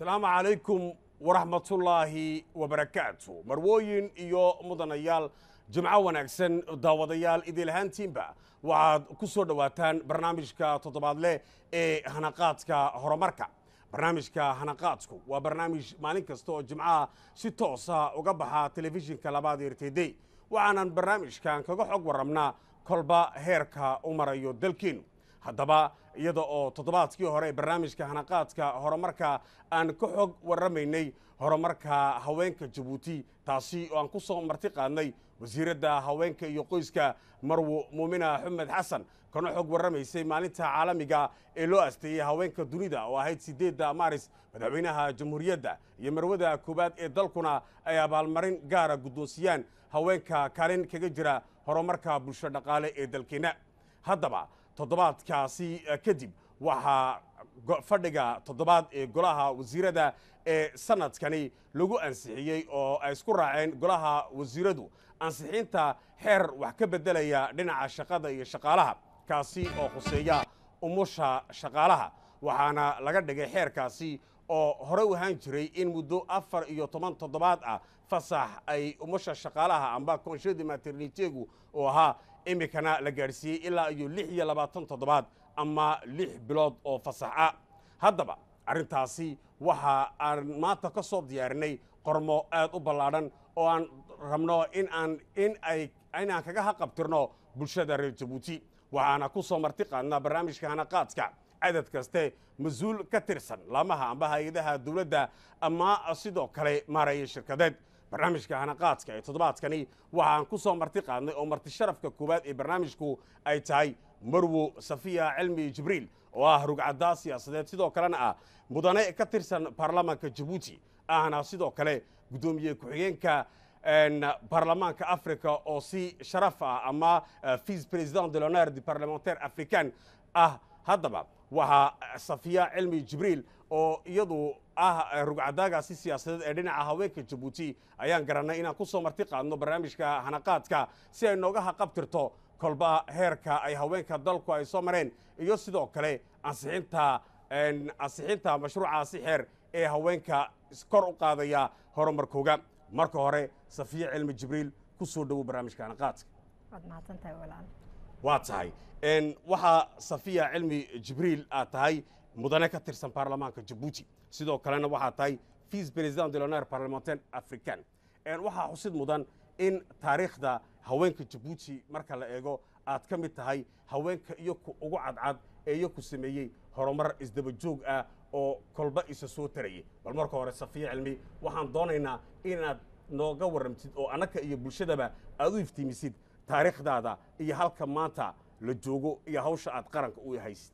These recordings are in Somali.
asalaamu calaykum waraxmatullaahi wabarakaatu marwooyin iyo mudanayaal jimco wanaagsan daawadayaal idilahaantiinba waxaad ku soo dhowaataan barnaamijka toddobaadle ee hanaqaadka horumarka barnaamijka hanaqaadku waa barnaamij maalin kasta oo jimcaha si toosa uga baxa telefishinka labaad r t d waxaanan barnaamijkan kaga xog warramnaa kolba heerka u marayo dalkeennu haddaba iyada oo toddobaadkii hore barnaamijka hanaqaadka horumarka aan ka xog warramaynay horumarka haweenka jabuuti taasi oo aan ku soo marti qaadnay wasiiradda haweenka iyo qoyska marwo muumina xumed xasan kana xog warramaysay maalinta caalamiga ee loo asteeyey haweenka dunida oo ahayd siddeedda maaris madaxweynaha jamhuuriyadda iyo marwada koowaad ee dalkuna ay abaalmarin gaara guddoonsiyaan haweenka kaalin kaga jira horumarka bulsho dhaqaale ee dalkeenna haddaba toddobaadkaasi kadib waxaa fadhiga toddobaad ee golaha wasiirada ee sanadkani lagu ansixiyey oo ay isku raaceen golaha wasiiradu ansixiinta xeer wax ka beddelaya dhinaca shaqada iyo shaqaalaha kaasi oo khuseeya umusha shaqaalaha waxaana laga dhigay xeerkaasi oo hore u ahaan jiray in muddo afar iyo toban toddobaad ah fasax ay umusha shaqaalaha amba konshadi maternitegu oo ahaa iminkana la gaadhsiiyey ilaa iyo lix iyo labaatan toddobaad ama lix bilood oo fasax ah haddaba arrintaasi waxa aan maanta ka soo diyaarinay qormo aad u ballaadhan oo aan rabno in aan in ay inaan kaga haqabtirno bulshada reer jabuuti waxaana ku soo marti qaadnaa barnaamijka hanaqaadka cadad kaste mas-uul ka tirsan laamaha amba hay-adaha dowladda ama sidoo kale maareeya shirkadeed barnaamijka hanaqaadka ee toddobaadkani waxaan ku soo marti qaadnay oo marti sharafka koowaad ee barnaamijku ay tahay marwo safiya cilmi jibriil oo ah rugcaddaa siyaasadeed sidoo kalena ah mudane ka tirsan baarlamaanka jabuuti ahna sidoo kale guddoomiye ku-xigeenka baarlamaanka africa oo si sharaf ah ama vice president de l'honneur du parlementaire africain ah haddaba waxaa safiya cilmi jibriil oo iyadu ah rugcadaagaasi siyaasadeed ee dhinaca haweenka jabuuti ayaan garannay inaan ku soo marti qaadno barnaamijka hanaqaadka si ay nooga haqabtirto kolba heerka ay haweenka dalku ay soo mareen iyo sidoo kale ansixinta ansixinta mashruucaasi xeer ee haweenka kor u qaadaya horumarkooga marka hore safiya cilmi jibriil ku soo dhowow barnaamijka hanaqaadka waad mahadsantahay walaal waa tahay waxaa safiya cilmi jibriil aad tahay mudane ka tirsan baarlamaanka jabuuti sidoo kalena waxaa tahay vice president de l'honneur parlementaire africain waxaa xusid mudan in taariikhda haweenka jabuuti marka la eego aad ka mid tahay haweenka iyo ku ugu cadcad ee iyo ku sameeyey horumar isdaba joog ah oo kolba isa soo tarayay bal marka hore safiya cilmi waxaan doonaynaa inaad nooga warramtid oo annaka iyo bulshadaba aad u iftiimisid taariikhdaada iyo halka maanta la joogo iyo hawsha aad qaranka u haysid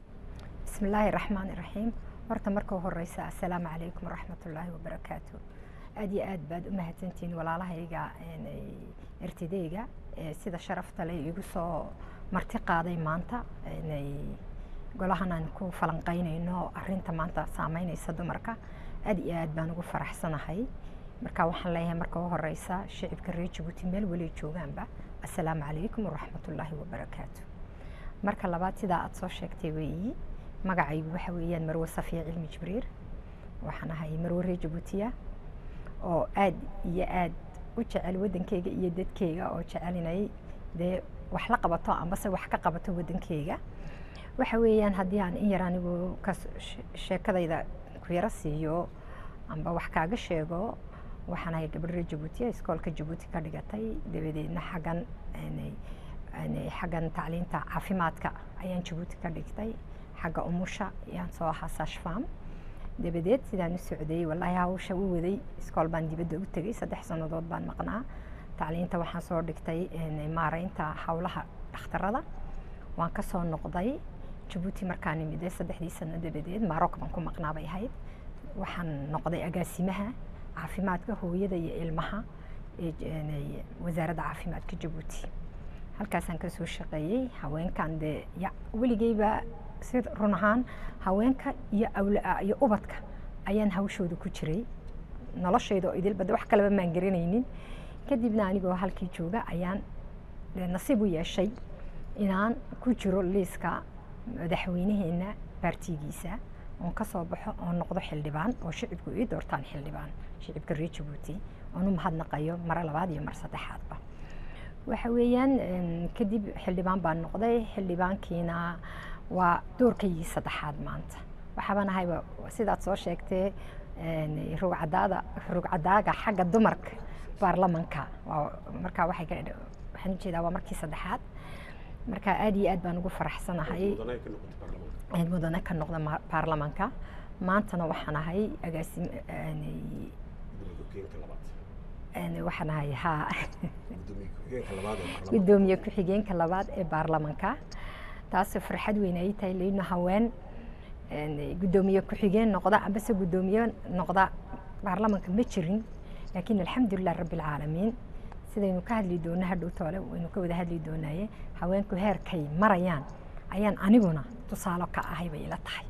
bismi illaahi raxmaani raxiim horta marka horeysa assalaamu calaykum waraxmatullaahi wabarakaatu aad iyo aad baad u mahadsantihiin walaalahayga ertideyga sida sharafta le igu soo marti qaaday maanta golahan aan ku falanqaynayno arinta maanta saameynaysa dumarka aad iyo aad baan ugu faraxsanahay marka waxaan leeyahay marka u horeysa shicibka reer jabuuti meel weli joogaanba assalaamu calaykum waraxmatullaahi wabarakaatu marka labaad sidaa aada soo sheegtay weeyi magacaygu waxa weeyaan marwe safiya cilmi jibriir waxaan ahay marwe reer jabuutiya oo aad iyo aad u jecel waddankeyga iyo dadkeyga oo jecel inay dee wax la qabato ambase wax ka qabato waddankeyga waxa weeyaan haddii aan in yar anigu ka sheekadayda ku yaro siiyo amba wax kaaga sheego waxaan ahay gabadh reer jabuutiya iskoolka jabuuti ka dhigatay dabadeedna xaggan xaggan tacliinta caafimaadka ayaan jabuuti ka dhigtay xagga umusha ayaan soo ahaa sashfam dabadeed sidaan u socday wallaahi hawsha u waday iskool baan dibadda u tegey saddex sannadood baan maqnaa tacliinta waxaan soo dhigtay maareynta howlaha dhakhtarada waan ka soo noqday jabuuti markaan imide saddexdii sano dabadeed maroc baan ku maqnaa bay ahayd waxaan noqday agaasimaha caafimaadka hooyada iyo ilmaha ee wasaaradda caafimaadka jabuuti halkaasaan kasoo shaqeeyey haweenkan dee weligeyba si run ahaan haweenka iyo awla iyo ubadka ayaan hawshooda ku jiray noloshayda oo idilbada wax kaleba maan garanaynin kadibna anigoo halkii jooga ayaan nasiib u yeeshay inaan ku jiro liiska madaxweynaheena baartigiisa oon ka soo baxo oon noqdo xildhibaan oo shicibku ii doortaan xildhibaan shicibka reer jabuuti oon u mahadnaqayo mare labaad iyo mar saddexaadba waxa weeyaan kadib xildhibaan baan noqday xildhibaankiina waa doorkaygii saddexaad maanta waxaaba nahayba sidaad soo sheegtee rugcadaada rugcadaaga xagga dumarka baarlamanka markaa waxay ka waxaan ujeedaa waa markii saddexaad marka aad iyo aad baan ugu faraxsanahay mudane ka noqda baarlamanka maantana waxaan ahay agaasim waxaan ahay ha gudoomiye ku-xigeenka labaad ee baarlamanka taasoo farxad weyn ay tahay leyno haween gudoomiye ku-xigeen noqda ambase gudoomiye noqda baarlamanka ma jirin laakiin alxamdulilah rabbi alcaalamiin sidaynu ka hadli doona hadhow toole waynu ka wada hadli doonaye haweenku heerkay marayaan ayaan aniguna tusaalo ka ahay bay ila tahay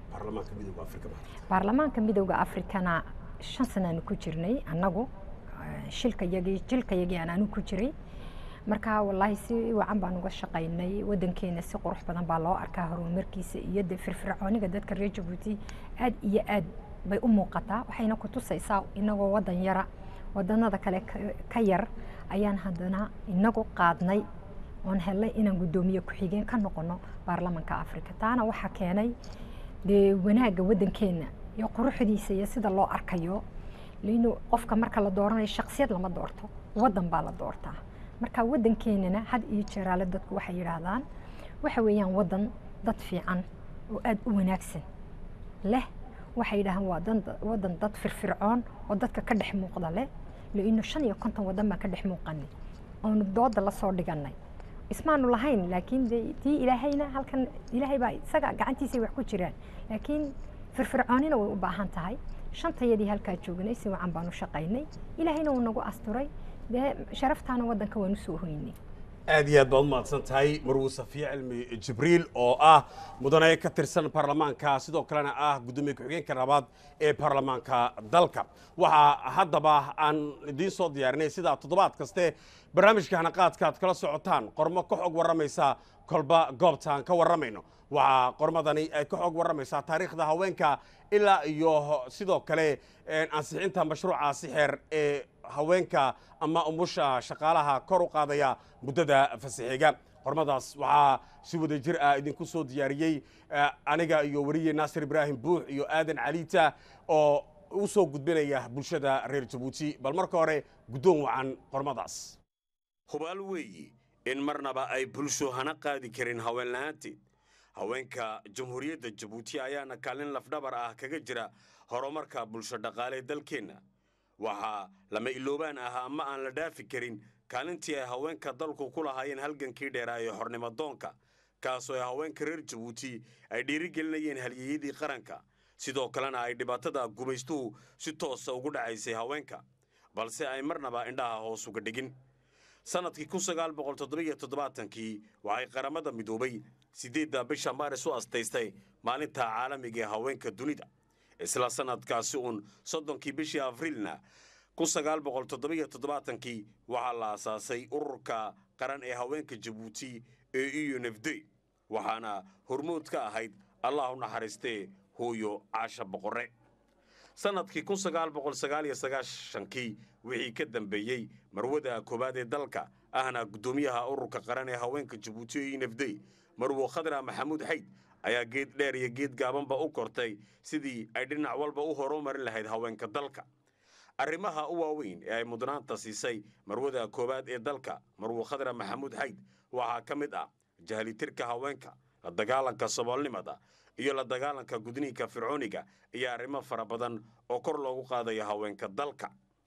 baarlamaanka midowda afrikana shan sanaanu ku jirnay annagu shilkayagii jilkayagii aan anu ku jiray marka wallaahi si wacan baan uga shaqaynay wadankeena si qurux badan baa loo arkaa horumarkiisa iyo de firfircooniga dadka reer jabuuti aad iyo aad bay u muuqataa waxayna ku tusaysaa inagoo wadan yara wadanada kale ka yar ayaan haddana inagu qaadnay oon helnay inaan guddoomiye ku-xigeen ka noqono baarlamanka afrika taana waxaa keenay dee wanaagga wadankeena iyo quruxdiisa iyo sida loo arkayo lino qofka marka la dooranayo shaksiyad lama doorto wadan baa la doortaa marka wadankeenana had iyo jeeraale dadku waxay yidhaahdaan waxa weeyaan wadan dad fiican oo aada u wanaagsan leh waxay yidhahdaan waa wadan dad firfircoon oo dadka ka dhex muuqda leh laino shan iyo konton wadan baan ka dhex muuqanay oonu dooda la soo dhiganay ismaanu lahayn laakiin de tii ilaahayna halkan ilaahay baa isaga gacantiisay wax ku jiraan laakiin firfircoonina way u baahan tahay shantayadii halkaa joognay si wacan baan u shaqaynay ilaahayna wuu nagu asturay dee sharaftaana wadanka waan usoo hoynay aad iyo aad baad umahadsan tahay marwuu safiye cilmi jibriil oo ah mudane ka tirsan baarlamaanka sidoo kalena ah guddoomiye ku-xigeenka labaad ee baarlamaanka dalka waxaa haddaba aan idiin soo diyaarinay sidaa toddobaad kaste barnaamijka hanaqaadka aad kala socotaan qormo ka xog warramaysa kolba goobta aan ka warramayno waxaa qormadani ay ka xog warramaysaa taariikhda haweenka ilaa iyo sidoo kale ansixinta mashruuca sixeer ee haweenka ama umusha shaqaalaha kor u qaadaya muddada fasaxiga qormadaas waxaa si wada jir ah idinku soo diyaariyey aniga iyo weriye naasir ibraahim buux iyo aadan caliita oo u soo gudbinaya bulshada reer jabuuti bal marka hore guddoon wacan qormadaas hubaal weeyi in marnaba ay bulsho hana qaadi karin haween la-aanteed haweenka jamhuuriyadda jabuuti ayaana kaalin lafdhabar ah kaga jira horumarka bulsho dhaqaalee dalkeenna waxaa lama iloobaan ah ama aan la dhaafi karin kaalintii ay haweenka dalku ku lahaayeen halgankii dheeraa ee xornimadoonka kaasoo ay haweenka reer jabuuti ay dhiirigelinayeen halyeyadii qaranka sidoo kalena ay dhibaatada gumaystuhu si toosa ugu dhacaysay haweenka balse ay marnaba indhaha hoos uga dhigin sannadkii kun sagaal boqol toddobiyo toddobaatankii waxay qaramada midoobay siddeedda bisha maaris u astaystay maalinta caalamiga ee haweenka dunida isla sannadkaasi uun soddonkii bishii afriilna kun sagaal boqol toddobiyo toddobaatankii waxaa la asaasay ururka qaran ee haweenka jabuuti ee e n f d waxaana hormood ka ahayd allah u naxariistee hooyo caasha boqorre sannadkii kun sagaal boqol sagaaliyo sagaashankii wixii ka dambeeyey marwada koowaad ee dalka ahna guddoomiyaha ururka qaran ee haweenka jabuuti ee e n f d marwo khadra maxamuud xayd ayaa geed dheer iyo geed gaabanba u kortay sidii ay dhinac walba u horumarin lahayd haweenka dalka arrimaha u waaweyn ee ay mudnaanta siisay marwada koowaad ee dalka marwo khadra maxamuud xayd waxaa ka mid ah jahlitirka haweenka la dagaalanka saboolnimada iyo la dagaalanka gudniinka fircooniga iyo arrimo fara badan oo kor loogu qaadayo haweenka dalka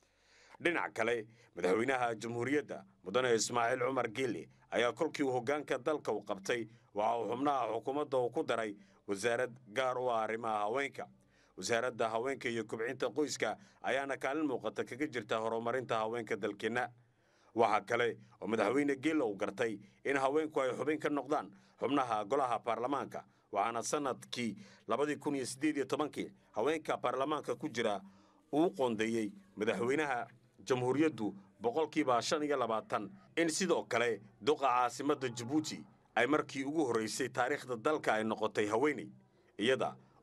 dhinac kale madaxweynaha jamhuuriyadda mudane ismaaciil cumar geele ayaa kolkii uu hoggaanka dalka u qabtay waxa uu xubnaha xukuumadda uu ku daray wasaarad gaar u ah arrimaha haweenka wasaaradda haweenka iyo kubcinta qoyska ayaana kaalin muuqata kaga jirta horumarinta haweenka dalkeenna waxaa kale oo madaxweyne geela uu gartay in haweenku ay xubin ka noqdaan xubnaha golaha baarlamaanka waxaana sannadkii labadii kun iyo siddeed iyo tobankii haweenka baarlamaanka ku jira uu qoondeeyey madaxweynaha jamhuuriyaddu boqolkiiba shan iyo labaatan in sidoo kale duqa caasimadda jabuuti ay markii ugu horraysay taariikhda dalka ay noqotay haweeney iyada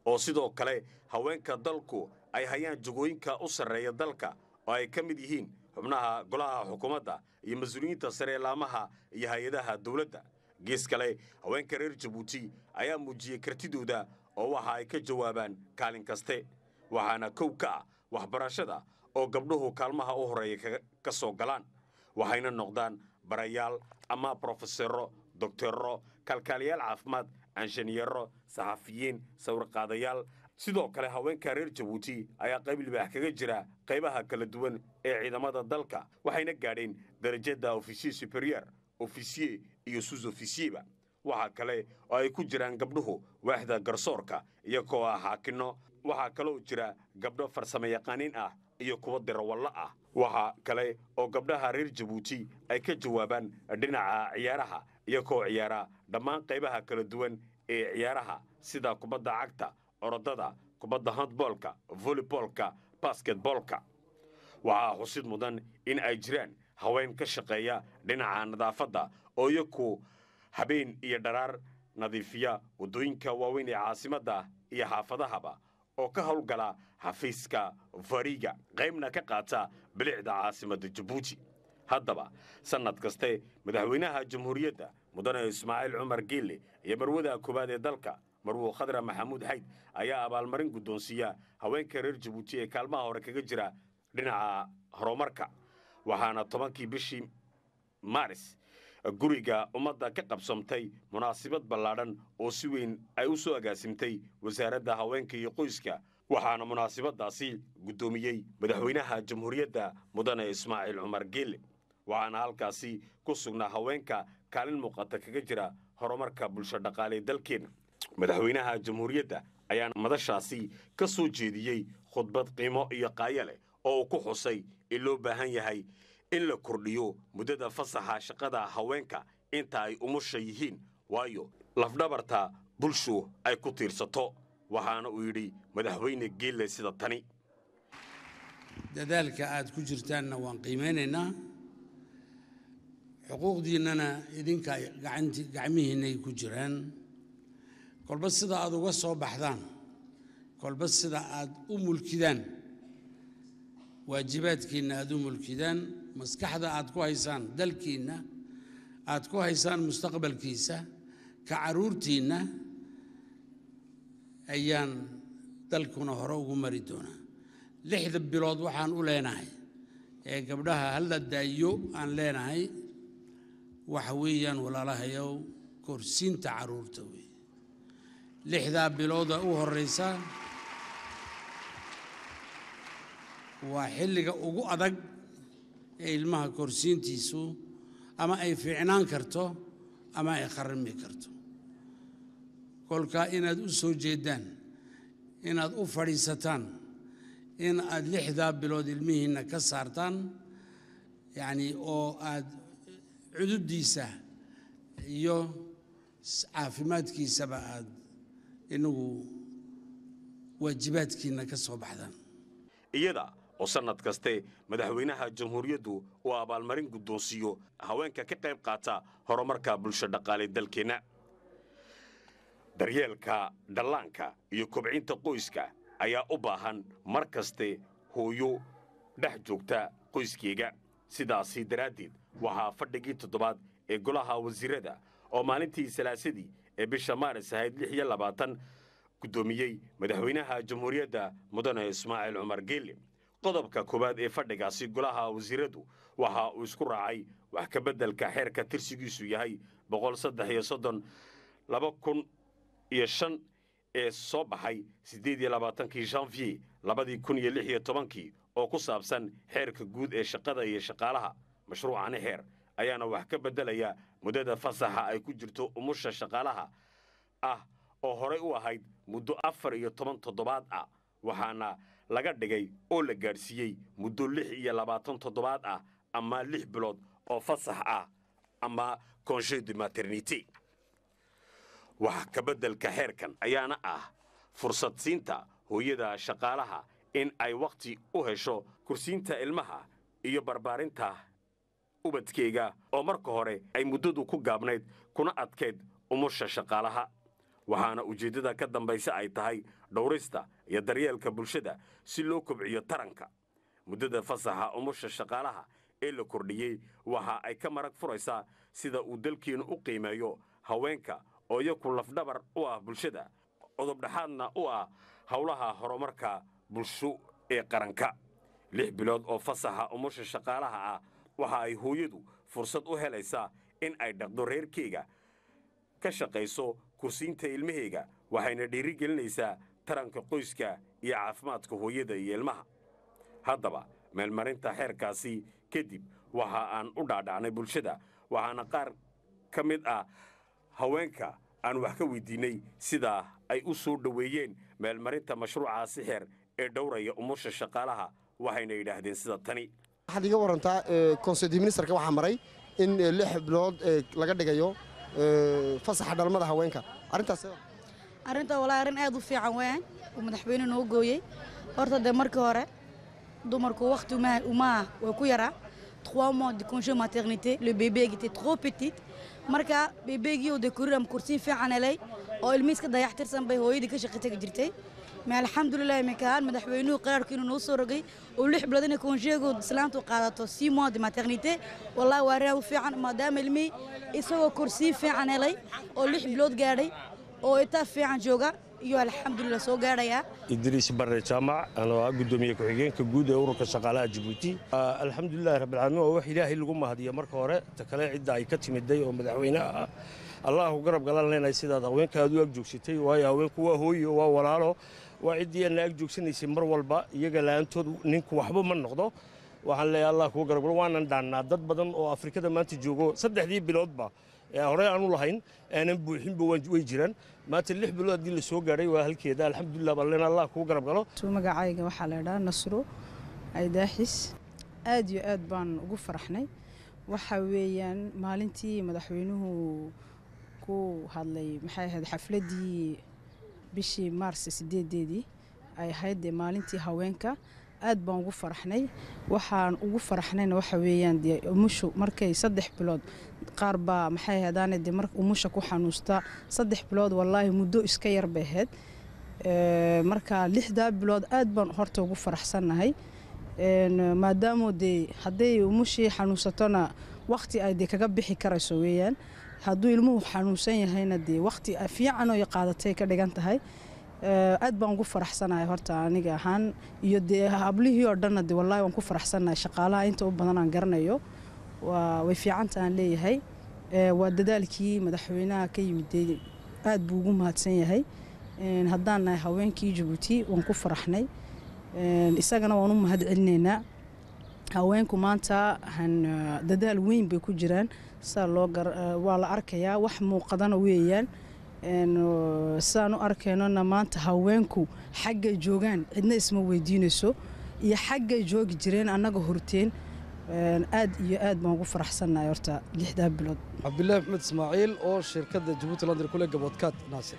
oo sidoo kale haweenka dalku ay hayaan jagooyinka u sarreeya dalka oo ay ka mid yihiin xubnaha golaha xukuumadda iyo mas-uuliyiinta sare laamaha iyo hay-adaha dowladda gees kale haweenka reer jabuuti ayaa muujiyey kartidooda oo waxa ay ka jawaabaan kaalin kaste waxaana kow ka ah waxbarashada oo gabdhuhu kaalmaha u horreeya ka soo galaan waxayna noqdaan barayaal ama brofesero doktorro kalkaaliyaal caafimaad anshaniyero saxafiyiin sawirqaadayaal sidoo kale haweenka reer jabuuti ayaa qayb libaax kaga jira qaybaha kala duwan ee ciidamada dalka waxayna gaadheen darajada ofisiye superior ofisiye iyo sus ofisiyeba waxaa kale oo ay ku jiraan gabdhuhu waaxda garsoorka iyagoo ah xaakinno waxaa kaloo jira gabdho farsamo yaqaaniin ah iyo kuwa dirawallo ah waxaa kale oo gabdhaha reer jabuuti ay ka jawaabaan dhinaca ciyaaraha iyagoo ciyaara dhammaan qaybaha kala duwan ee ciyaaraha sida kubadda cagta orodada kubadda handboolka voleyboolka basketboolka waxaa xusid mudan in ay jiraan haween ka shaqeeya dhinaca nadaafadda oo iyaku habeen iyo dharaar nadiifiya waddooyinka waaweyn ee caasimadda iyo xaafadahaba oo ka howlgala xafiiska fariga qaybna ka qaata bilicda caasimadda jabuuti haddaba sannad kaste madaxweynaha jamhuuriyadda mudane ismaaciil cumar geelle iyo marwada koowaad ee dalka marwo khadra maxamuud xayd ayaa abaalmarin guddoonsiiya haweenka reer jabuuti ee kaalmaha hore kaga jira dhinaca horumarka waxaana tobankii bishii maaris guriga ummadda ka qabsamtay munaasabad ballaadhan oo si weyn ay u soo agaasimtay wasaaradda haweenka iyo qoyska waxaana munaasabaddaasi guddoomiyey madaxweynaha jamhuuriyadda mudane ismaaciil cumar geelle waxaana halkaasi ku sugnaa haweenka kaalin muuqata kaga jira horumarka bulsho dhaqaale ee dalkeenna madaxweynaha jamhuuriyadda ayaana madashaasi ka soo jeediyey khudbad qiimo iyo qaayo leh oo uu ku xusay in loo baahan yahay in la kordhiyo muddada fasaxa shaqada haweenka inta ay umusha yihiin waayo lafdhabarta bulshu ay ku tiirsato waxaana uu yidhi madaxweyne geelle sida tani dadaalka aad ku jirtaanna waan qiimaynaynaa xuquuqdiinnana idinka gacanti gacmihiinnay ku jiraan kolba sida aad uga soo baxdaan kolba sida aad u mulkidaan waajibaadkiinna aad u mulkidaan maskaxda aad ku haysaan dalkiinna aad ku haysaan mustaqbalkiisa ka carruurtiinna ayaan dalkuna hore ugu mari doonaa lixda bilood waxaan u leenahay ee gabdhaha halla daayo aan leenahay waxa weeyaan walaalahayow korsiinta carruurta wey lixdaa bilooda u horraysa waa xilliga ugu adag ee ilmaha korsiintiisu ama ay fiicnaan karto ama ay kharrimi karto kolkaa inaad u soo jeeddaan inaad u fadhiisataan in aad lixdaa bilood ilmihiinna ka saartaan yacnii oo aad cududdiisa iyo caafimaadkiisaba aad inagu waajibaadkiinna ka soo baxdaan iyada oo sannad kaste madaxweynaha jamhuuriyaddu uu abaalmarin guddoonsiiyo haweenka ka qayb qaata horumarka bulsho dhaqaale dalkeenna daryeelka dhallaanka iyo kobcinta qoyska ayaa u baahan mar kaste hooyo dhex joogta qoyskeega sidaasi daraaddeed waxaa fadhigii toddobaad ee golaha wasiirada oo maalintii salaasadii ee bisha maaris ahayd lix iyo labaatan guddoomiyey madaxweynaha jamhuuriyadda mudane ismaaciil cumar geelle qodobka koowaad ee fadhigaasi golaha wasiiradu waxa uu isku raacay wax ka beddelka xeerka tirsigiisu yahay boqol saddex iyo soddon laba kun iyo shan ee soo baxay siddeed iyo labaatankii janvier labadii kun iyo lix iyo tobankii oo ku saabsan xeerka guud ee shaqada iyo shaqaalaha mashruucani xeer ayaana wax ka beddelaya muddada fasaxa ay ku jirto umusha shaqaalaha ah oo horey u ahayd muddo afar iyo toban toddobaad ah waxaana laga dhigay oo la gaadhsiiyey muddo lix iyo labaatan toddobaad ah ama lix bilood oo fasax ah ama congé de maternité wax ka beddelka xeerkan ayaana ah fursad siinta hooyada shaqaalaha in ay wakhti u hesho kursiinta ilmaha iyo barbaarinta ubadkeyga oo marka hore ay muddadu ku gaabnayd kuna adkayd umusha shaqaalaha waxaana ujeeddada ka dambaysa ay tahay dhowrista iyo daryeelka bulshada si loo kobciyo taranka muddada fasaxa umusha shaqaalaha ee la kordhiyey waxa ay ka marag furaysaa sida uu dalkeennu u qiimeeyo haweenka oo iyaku lafdhabar u ah bulshada codobdhexaadna u ah howlaha horumarka bulsho ee qaranka lix bilood oo fasaxa umusha shaqaalaha ah waxa ay hooyadu fursad u helaysaa in ay dhaqdo reerkeyga ka shaqayso kursiinta ilmaheyga waxayna dhiirigelinaysaa taranka qoyska iyo caafimaadka hooyada iyo ilmaha haddaba meelmarinta xeerkaasi kadib waxa aan u dhaadhacnay bulshada waxaana qaar ka mid ah haweenka aan wax ka weydiinnay sidaa ay u soo dhoweeyeen meelmarinta mashruucaasi xeer ee dhowraya umusha shaqaalaha waxayna yidhaahdeen sida tani waxaad iga warantaa konseydi ministerka waxaa maray in lix bilood laga dhigayo fasaxa dhalmada haweenka arrintaas arrinta walaa arrin aad u fiican weeyaan uu madaxweyne noo gooyey horta dee markii hore dumarku waqti umaa way ku yaraa trois mois de congé maternité le bébé était trop petite marka bebeegii oo dee kuriram kursiin fiican helay oo ilmihiiska dayaxtirsan bay hooyadii ka shaqi tagi jirtay ma alxamdulilah iminkaan madaxweynuhu qaraarku inuu noo soo rogay oo lix bilood inay konjeego islaantu qaadato six mois de maternité wallahi waa arrin u fiican maadaama ilmihii isagoo kursiin fiican helay oo lix bilood gaadhay oo itaa fiican jooga iyo alxamdulilah soo gaadhayaa idriis barre jaamac anoo ah guddoomiye ku-xigeenka guud ee ururka shaqaalaha jabuuti alxamdulilahi rabbilcaalamiin waa wax ilaahay lagu mahadiyo marka hore ta kale cidda ay ka timiday oo madaxweyne ah allahu garab galan leenahay sidaad haweenka aad u ag joogsatay waayo haweenku waa hooyo waa walaalo waa ciddii aadna ag joogsanaysay mar walba iyaga la'aantood ninku waxba ma noqdo waxaan leeyahay allah kuu garab galo waanan dhaannaa dad badan oo afrikada maanta joogo saddexdii biloodba ee horey aanu lahayn aanan buuxinba way jiraan maanta lix bilood haddii la soo gaadhay waa halkeeda alxamdulilah baan leenahay allah kuu garab galo magacayga waxaa la idhaha nasro aydaaxis aad iyo aad baan ugu faraxnay waxa weeyaan maalintii madaxweynuhu ku hadlay maxay ahayd xafladdii bishii maars sideedeedii ay ahayd dee maalintii haweenka aad baan ugu faraxnay waxaan ugu faraxnayna waxa weeyaan dee umushu markay saddex bilood qaar baa maxay ahaydaane dee mar umusha ku xanuusta saddex bilood wallaahi muddo iska yar bay ahayd marka lixdaa bilood aad baan horta ugu faraxsannahay maadaamo dee hadday umushii xanuunsatona waqti ay dee kaga bixi karayso weeyaan hadduu ilmuhu xanuunsan yahayna dee waqti fiican oo qaadatay ka dhigan tahay aad baan ugu faraxsanahay horta aniga ahaan iyo dee hablihii oo dhanna de wallahi waan ku faraxsanahay shaqaalaha inta u badan aan garanayo waa way fiicanta aan leeyahay waa dadaalkii madaxweynaha ka yimid aad buu ugu mahadsan yahay haddaan nahay haweenkii jabuuti waan ku faraxnay isagana waan u mahad celinaynaa haweenku maanta dadaal weyn bay ku jiraan saa loo waa la arkayaa wax muuqadana weeyaan sidaan u arkaynona maanta haweenku xaggay joogaan cidna isma weydiinayso iyo xaggay joogi jireen annaga horteen aad iyo aad baan ugu faraxsannahay horta lixdaa bilood cabdilaahi maxmed ismaaciil oo shirkadda jabuuti london kule gaboodkaad naasir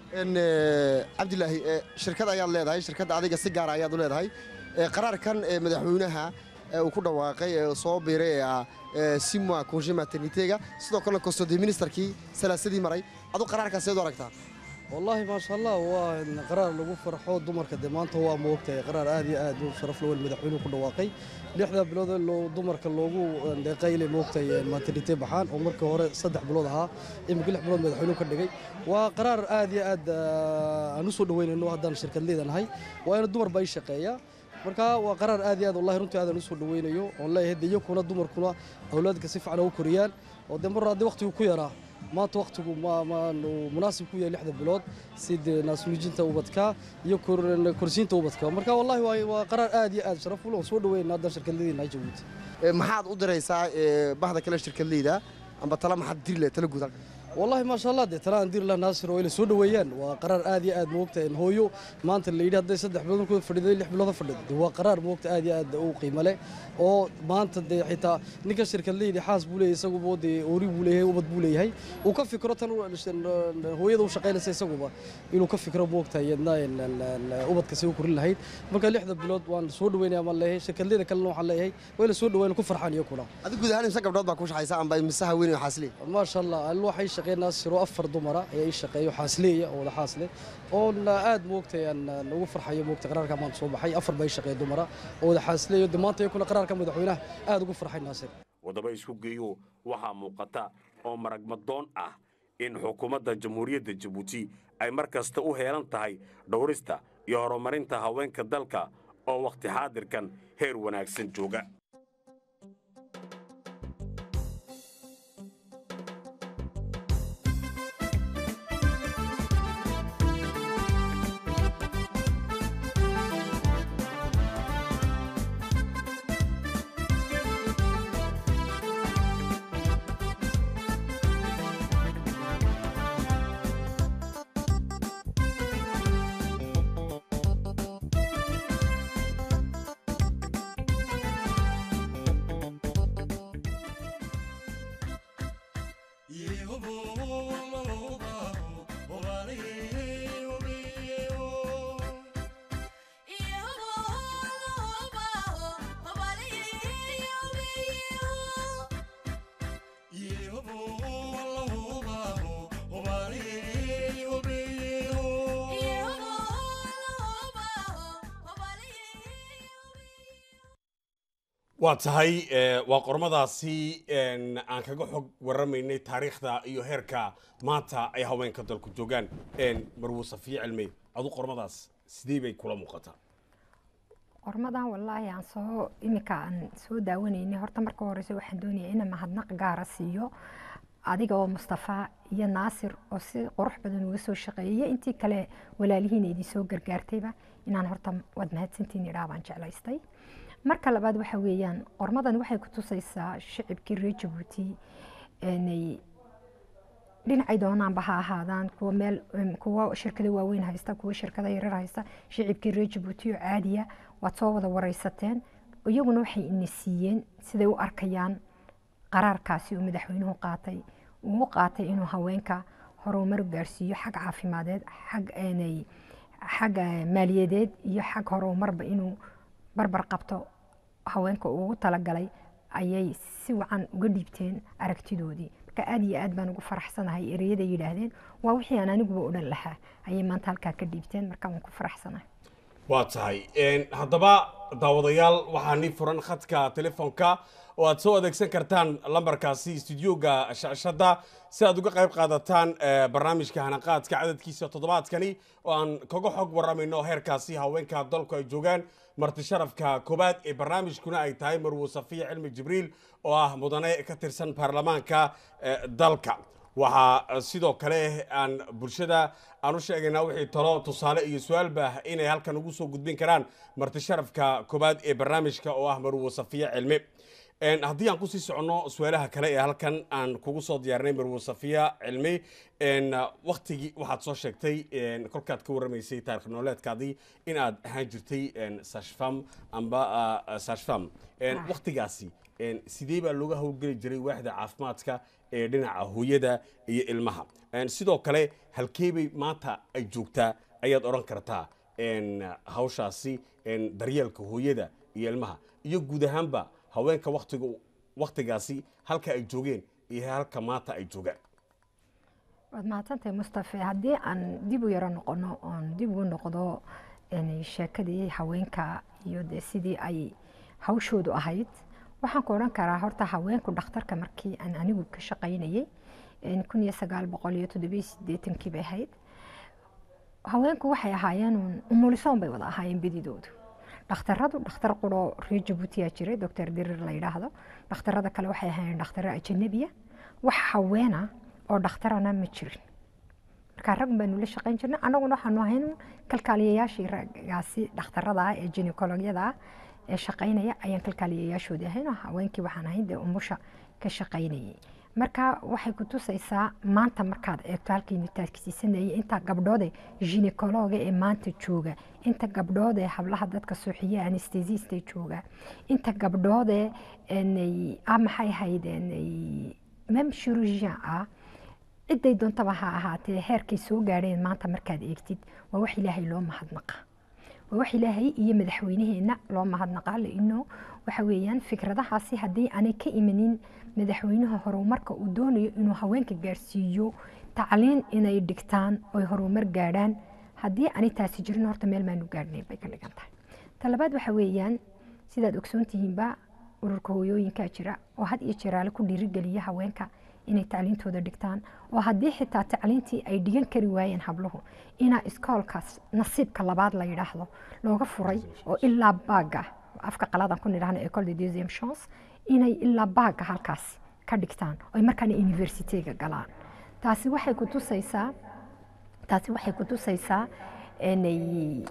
cabdilaahi shirkad ayaad leedahay shirkadda adiga si gaara ayaad u leedahay qaraarkan madaxweynaha uu ku dhawaaqay ee soo biiray ee ah simwa konje maternitega sidoo kalena kostode ministerkii salaasadii maray adu qaraarkaas seed u aragtaa wallaahi maasha allah waa qaraar lagu farxo dumarka dee maanta waa moogtahay qaraar aad iyo aad u sharaf lawel madaxweynuhu ku dhawaaqay lixdaa bilood ee dumarka loogu deeqayle moogtahay maternite baxaan oo markii hore saddex bilood ahaa imika lix bilood madaxweynuhu ka dhigay waa qaraar aad iyo aad aan u soo dhaweynayno haddaan shirkad leedanahay waa ina dumar baa ii shaqeeya marka waa qaraar aad iyo aad wallahi runtii aadan u soo dhaweynayo oon leeyahay de iyakuna dumarkuna awlaadka si fiican ugu koriyaan oo dee mar haddii waqtigu ku yaraa maanta waqtigu munaasib ku yahay lixda bilood sida naasnuujinta ubadka iyo korsiinta ubadka marka wallahi waa qaraar aad iyo aad sharaf ul oon soo dhaweynaa haddaan shirkadladiina jabuuti maxaad u diraysaa bahda kale shirkadleyda amba tala maxaad diri lahay tala guud halka والله ما شاء الله دي ترى ندير لها ناصر وإلى سود ويان وقرار آدي آد موقت إن هويو ما أنت اللي يده ده صدق بلون كود فريد اللي حبلون فريد هو قرار موقت آدي آد أو قيمة له أو ما أنت ده حتى نك الشركة اللي دي حاس بوله يسوق بودي أوري بوله هي وبد بوله هي وكف فكرة هو يدو شقينا سيسوق با إنه كف فكرة موقت هي إن إن وبد كسيو كل هاي مركا اللي حدا بلود وان سود وين يعمل له شركة اللي ده كلنا حلا هي وإلى سود وين كفر حان يكونا adigu guud ahaan imse gabdhood baa ku shaqaysa amba imsaha weyn oo xaasli ما شاء الله الواحد shaqeeya naasiro afar dumara ayaa ii shaqeeya oo xaasleeya oo wada xaasle oona aad moogtay aan ugu farxayo moogtay qaraarka maanta soo baxay afar baa ii shaqeeya dumara oo wada xaasleeya de maanta iyakuna qaraarka madaxweynaha aad ugu farxay naasir waddaba isku geeyo waxaa muuqata oo maragmadoon ah in xukuumadda jamhuuriyadda jabuuti ay mar kasta u heelan tahay dhowrista iyo horumarinta haweenka dalka oo wakhti xaadirkan heer wanaagsan jooga waa tahay waa qormadaasi aan kaga xog waramaynay taariikhda iyo heerka maanta ay haweenka dalku joogaan marwo safiya cilmey adu qormadaas sidee bay kula muuqataa qormadan wallaahi aan soo iminka aan soo daawanaynay horta marka horeysa waxaan doonaya inaan mahadnaq gaara siiyo adiga oo mustafa iyo naasir oo si qurux badan uga soo shaqeeyay intii kale walaalihiina idin soo gargaartayba inaan horta waad mahadsantiin idhaa baan jeclaystay marka labaad waxa weeyaan qormadan waxay ku tusaysaa shicibkii reer jabuuti inay dhinacay doonaanba ha ahaadaan kuwa meel kuwa shirkado waaweyn haysta kuwa shirkado yarar haysta shicibkii reer jabuuti oo caadiya waad soo wada wareysateen iyaguna waxay ina siiyeen siday u arkayaan qaraarkaasi uu madaxweynuhu qaatay uu qaatay inuu haweenka horumar gaarsiiyo xag caafimadeed xag xag maaliyadeed iyo xag horumarba inuu barbar qabto haweenka ugu talagalay ayay si wacan uga dhiibteen aragtidoodii marka aad iyo aad baan ugu faraxsanahay ereyada yidhaahdeen waa wixii aan aniguba odhan lahaa ayay maanta halkaa ka dhiibteen marka waan ku faraxsanahay waa tahay haddaba daawadayaal waxaa nii furan khadka telefoonka oo aad soo adeegsan kartaan lambarkaasi studioga shashada si aad uga qayb qaadataan barnaamijka hanaqaadka cadadkiisa toddobaadkani oo aan kaga xog waramayno heerkaasi haweenka dalku ay joogaan marti sharafka koobaad ee barnaamijkuna ay tahay marwo safiya cilmi jibriil oo ah mudane ka tirsan baarlamaanka dalka waxaa sidoo kale aan bulshada aan u sheegaynaa wixii talo tusaale iyo su-aalba inay halkan ugu soo gudbin karaan marti sharafka koobaad ee barnaamijka oo ah marwo safiya cilmi haddii aan kusii soconno su-aalaha kale ee halkan aan kugu soo diyaarinay marwo safiya cilmi waktigii waxaad soo sheegtay kolkaad ka warramaysay taarikh nololeedkaadii in aad ahaan jirtay sashfam amba sashfam waktigaasi sidee baa looga howlgeli jiray waaxda caafimaadka ee dhinaca hooyada iyo ilmaha sidoo kale halkeebay maanta ay joogtaa ayaad odhan kartaa hawshaasi daryeelka hooyada iyo ilmaha iyo guud ahaanba haweenka watiga waktigaasi halka ay joogeen iyo halka maanta ay joogaan waad mahadsantahay mustafe haddii aan dib u yaro noqono oon dib ugu noqdo sheekadii haweenka iyo dee sidii ay hawshoodu ahayd waxaan ku odhan karaa horta haweenku dhakhtarka markii aan anigu ka shaqaynayay kun iyo sagaal boqol iyo toddobiyo sideetankii bay ahayd haweenku waxay ahaayeen umulisoon bay wada ahaayeen bedidoodu dhakhtaradu dhakhtar quro reer jabuutiyaa jiray doctor dirir la yidhaahdo dhakhtarada kale waxay ahaayeen dhakhtaro ajanabiya wax haweena oo dhakhtarana ma jirin markaa rag baanu la shaqayn jirnay annaguna waxaanu ahayn kalkaaliyayaashii ragaasi dhakhtarada ah ee ginekologyada ah ee shaqaynaya ayaan kalkaaliyayaashoodii ahayn oo haweenkii waxaan ahayn dee umusha ka shaqaynayay marka waxay ku tusaysaa maanta markaad eegto halkaynu taagsiisanayay inta gabdhoode ginekologa ee maanta jooga inta gabdhoode hablaha dadka suuxiye anestesista jooga inta gabdhoode ah maxay ahayd mem chirurgien ah ciday doontaba ha ahaatee heerkay soo gaadheen maanta markaad eegtid waa wax ilaahay loo mahadnaqa waa wax ilaahay iyo madaxweynaheenna loo mahadnaqaa laino waxa weeyaan fikradahaasi haddii aanay ka imanin madaxweynaha horumarka uu doonayo inuu haweenka gaarsiiyo tacliin inay dhigtaan oy horumar gaadhaan haddii aanay taasi jirin horta meel maanu gaadhnayn bay ka dhigan tahay talabaad waxa weeyaan sidaad ogsoon tihiinba ururka hooyooyinkaa jira oo had iyo jeeraale ku dhiirigeliya haweenka inay tacliintooda dhigtaan oo haddii xitaa tacliintii ay dhigan kari waayeen habluhu inaa iskoolkaas nasiibka labaad la yidhaahdo looga furay oo ilaa baaga afka qaladan ku nidhahno ecole de deuxième chance inay ilaa baaga halkaas ka dhigtaan oo ay markaana universityga galaan taasi waxay ku tusaysaa taasi waxay ku tusaysaa inay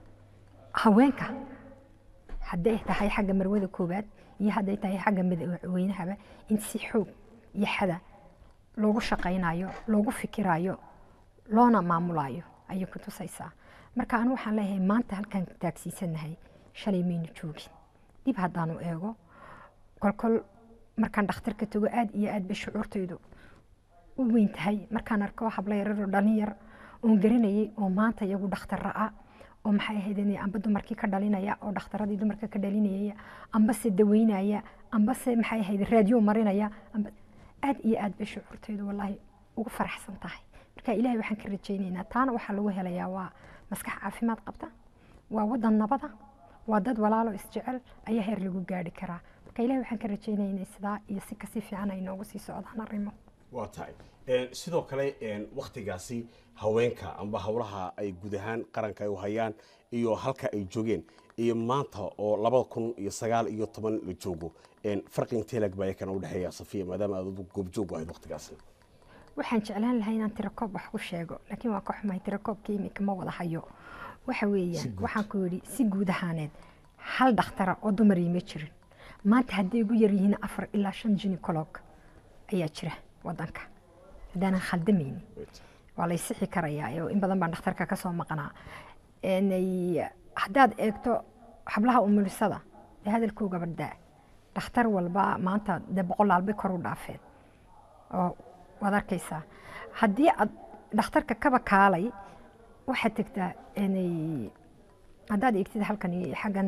haweenka hadday tahay xagga marwada koowaad iyo hadday tahay xagga madaxweynahaba in si xoog iyo xada loogu shaqaynayo loogu fikirayo loona maamulayo ayay ku tusaysaa marka anu waxaan leeyahay maanta halkaan taagsiisanahay shalay maynu joogin dib haddaanu eego kolkol markaan dhakhtarka tago aad iyo aad bay shucuurtaydu u weyn tahay markaan arko habla yararoo dhalin yar oon garanayay oo maanta iyagu dhakhtarra ah oo maxay ahayd amba dumarkii ka dhalinaya oo dhakhtaradii dumarka ka dhalinayaya ambase daweynaya ambase maxay ahayd raadiyo marinaya amba aad iyo aad bay shucuurtaydu wallaahi ugu faraxsan tahay marka ilaahay waxaan ka rajaynaynaa taana waxaa lagu helayaa waa maskax caafimaad qabta waa wadan nabada waa dad walaalo isjecel ayaa heer lagu gaari karaa marka ilahay waxaan ka rajaynaynaa sidaa iyo si kasii fiican ay noogu sii socdaan arrimo waa tahay sidoo kale waktigaasi haweenka amba howlaha ay guud ahaan qaranka ay u hayaan iyo halka ay joogeen iyo maanta oo labada kun iyo sagaal iyo toban la joogo farqi intee lag baa kana udhexeeya safiya maadaama aad goobjoog ahayd waktigaasi waxaan jeclaan lahaa inaan tirakoob wax ku sheego laakiin waa ka xumahay tirakoobka imika ma wada hayo waxa weeyaan waxaan ku yidhi si guud ahaaneed hal dhakhtara oo dumarii ma jirin maanta hadday ugu yar yihiin afar ilaa shan ginecolog ayaa jira wadanka haddaanan khaldamayni waa lay sixi karayaa oo in badan baan dhakhtarka kasoo maqnaa haddaad eegto hablaha umulisada ee hadalkooga baddaa dhakhtar walba maanta dee boqolaal bay kor u dhaafeen oo waad arkaysaa haddii aad dhakhtarka kaba kaalay waxaad tegtaa haddaad eegtid halkan xaggan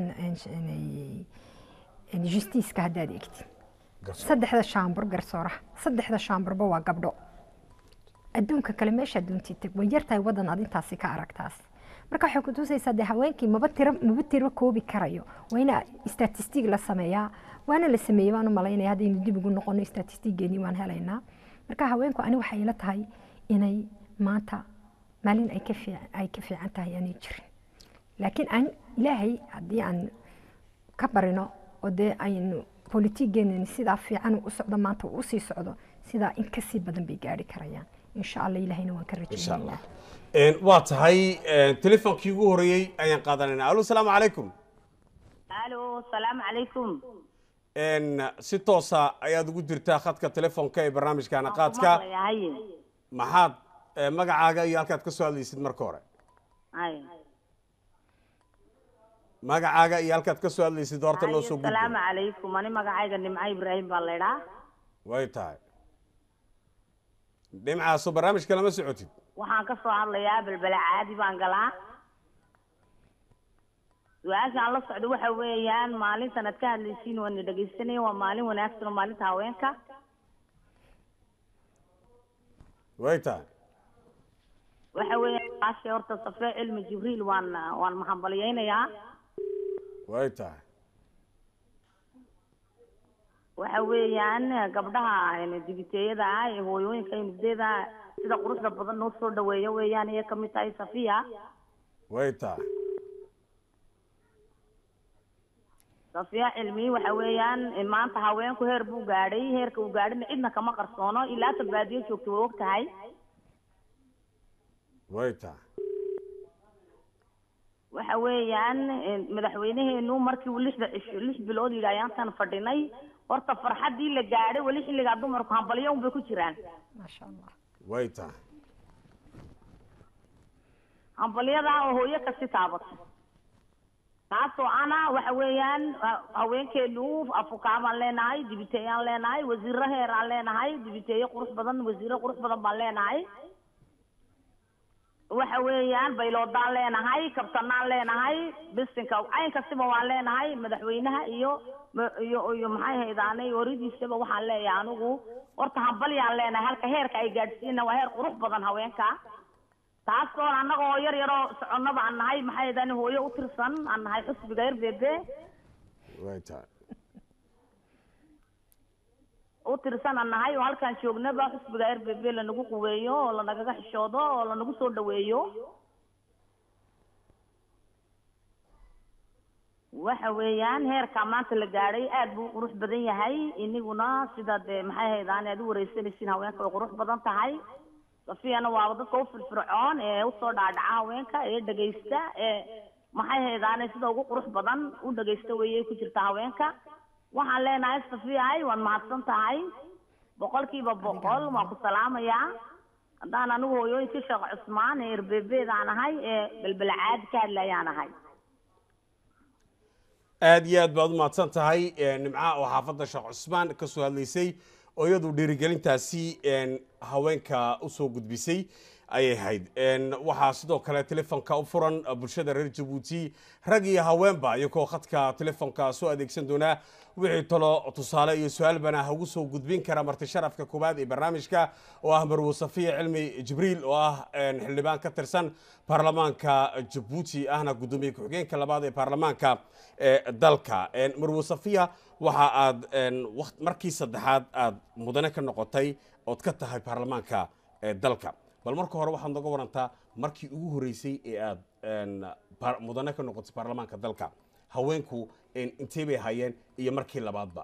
justiiska haddaad eegtid saddexda shaambur garsooraha saddexda shaamburba waa gabdho adduunka kale meesha adduuntii tag way yartahay wadan aad intaasi ka aragtaas marka waxay ku tusaysaa dee haweenkii maba tiro maba tiro koobi karayo waa ina statistig la sameeyaa waana la sameeyey waan u malaynaya haddaynu dib ugu noqono statistigeennii waan helaynaa marka haweenku ani waxay ila tahay inay maanta maalin ay ka fiican ay ka fiican tahay aanay jirin laakiin aan ilaahay haddii aan ka barino oo dee aynu politigeennani sidaa fiican u socdo maanta uu usii socdo sidaa in kasii badan bay gaari karayaan insha allah ilahayna waan ka rajaynaynaa waa tahay telefoonkii ugu horeeyey ayaan qaadanayna alo salaamu calaykum alo salaamu calaykum si toosa ayaad ugu jirtaa khadka telefoonka ee barnaamijkaana qaadka maxaad magacaaga iyo halkaad ka soo hadlaysid marka hore magacaaga iyo halkaad ka soo hadlaysid horta noo soo salaamu calaykum ani magacayga nimco ibraahim baa laydhaa way tahay dhimcaaso barnaamijka lama socotid waxaan ka soo hadlayaa belbele caadi baan galaa su-aashaan la socdo waxa weeyaan maalintan aad ka hadlaysiin waana dhegaysanaya waa maalin wanaagsan oo maalinta haweenka way tahay waxa weeyaan aashe horta safee cilmi jibriil waan waan mahadbaliyaynayaa way tahay waxa weeyaan gabdhaha dibiteeyada ah ee hooyooyinka nugdeeda sida quruxda badan noo soo dhaweeya weeyaan ayay kamid tahay safiya way tahay safiya cilmi waxa weeyaan maanta haweenku heer buu gaadhay heerka uu gaadhina cidna kama qarsoono ilaa ta baadiyo joogta way og tahay way tahay waxa weeyaan madaxweyneheenu markii uu lixda cisho lix bilood yidhi ayaantan fadhinay horta farxaddii la gaadhay weli xilligaa dumarku hambalyo unbay ku jiraan maasha allah way tahay hambalyadaa oo hooyo kasi taabato taasoo ana waxa weeyaan haweenkeenu afukaa baan leenahay dibiteeyaan leenahay wasiiro heeraan leenahay dibiteeye qurux badan wasiiro qurux badan baan leenahay waxa weeyaan bayloodaan leenahay kabtanaan leenahay bisinka cayn kastiba waan leenahay madaxweynaha iyo ma- iyo iyo maxay haydaanay waridiisaba waxaan leeyahay anigu horta hambalyaan leenahay halka heerka ay gaadhsiina waa heer qurux badan haweenka taasoon annagoo yar yaroo soconnaba aan nahay maxay haydaani hooyo u tirsan aan nahay xusbiga r b b way tahay u tirsan aan nahay oo halkaan joognaba xusbiga r b b lanagu quweeyo oo lanagaga xishoodo oo lanagu soo dhaweeyo waxa weeyaan heerka maanta la gaadhay aad buu u qurux badan yahay iniguna sida dee maxay haydaan aad u wareysanaysiin haweenka way qurux badan tahay safiyana waaba dadka u firfircoon ee usoo dhaadhaca haweenka ee dhegaysta ee maxay haydaane sida ugu qurux badan u dhegaysta weeyay ku jirta haweenka waxaan leenahay safiyahay waad mahadsan tahay boqolkiiba boqol waan ku salaamayaa haddaan anigu hooyooyinkii sheekh cusmaan ee erbebeedaan ahay ee belbelcaadi ka hadlayaan ahay aad iyo aad baad u mahadsan tahay een, nimca oo xaafadda sheekh cusmaan ka soo hadlaysay oo iyadu dhiirigelintaasi een, haweenka u soo gudbisay ayay ahayd Een, waxaa sidoo kale telefonka u furan uh, bulshada reer jabuuti rag iyo haweenba iyagoo khadka telefonka soo adeegsan doonaa wixii talo tusaale iyo su-aal bana ha ugu soo gudbin kara marti sharafka koowaad ee barnaamijka oo ah marwo safiya cilmi jibriil oo ah een, xildhibaan ka tirsan baarlamaanka jabuuti ahna gudoomiye ku-xigeenka labaad ee baarlamaanka ee dalka Een, marwo safiya waxa aad een, waqt- markii saddexaad aad mudane ka noqotay ood ka tahay baarlamaanka ee dalka bal marka hore waxaad noga warantaa markii ugu horreysay ee aad een, baar- mudane ka noqotay baarlamaanka dalka haweenku een, intee bay hayeen iyo markii labaadba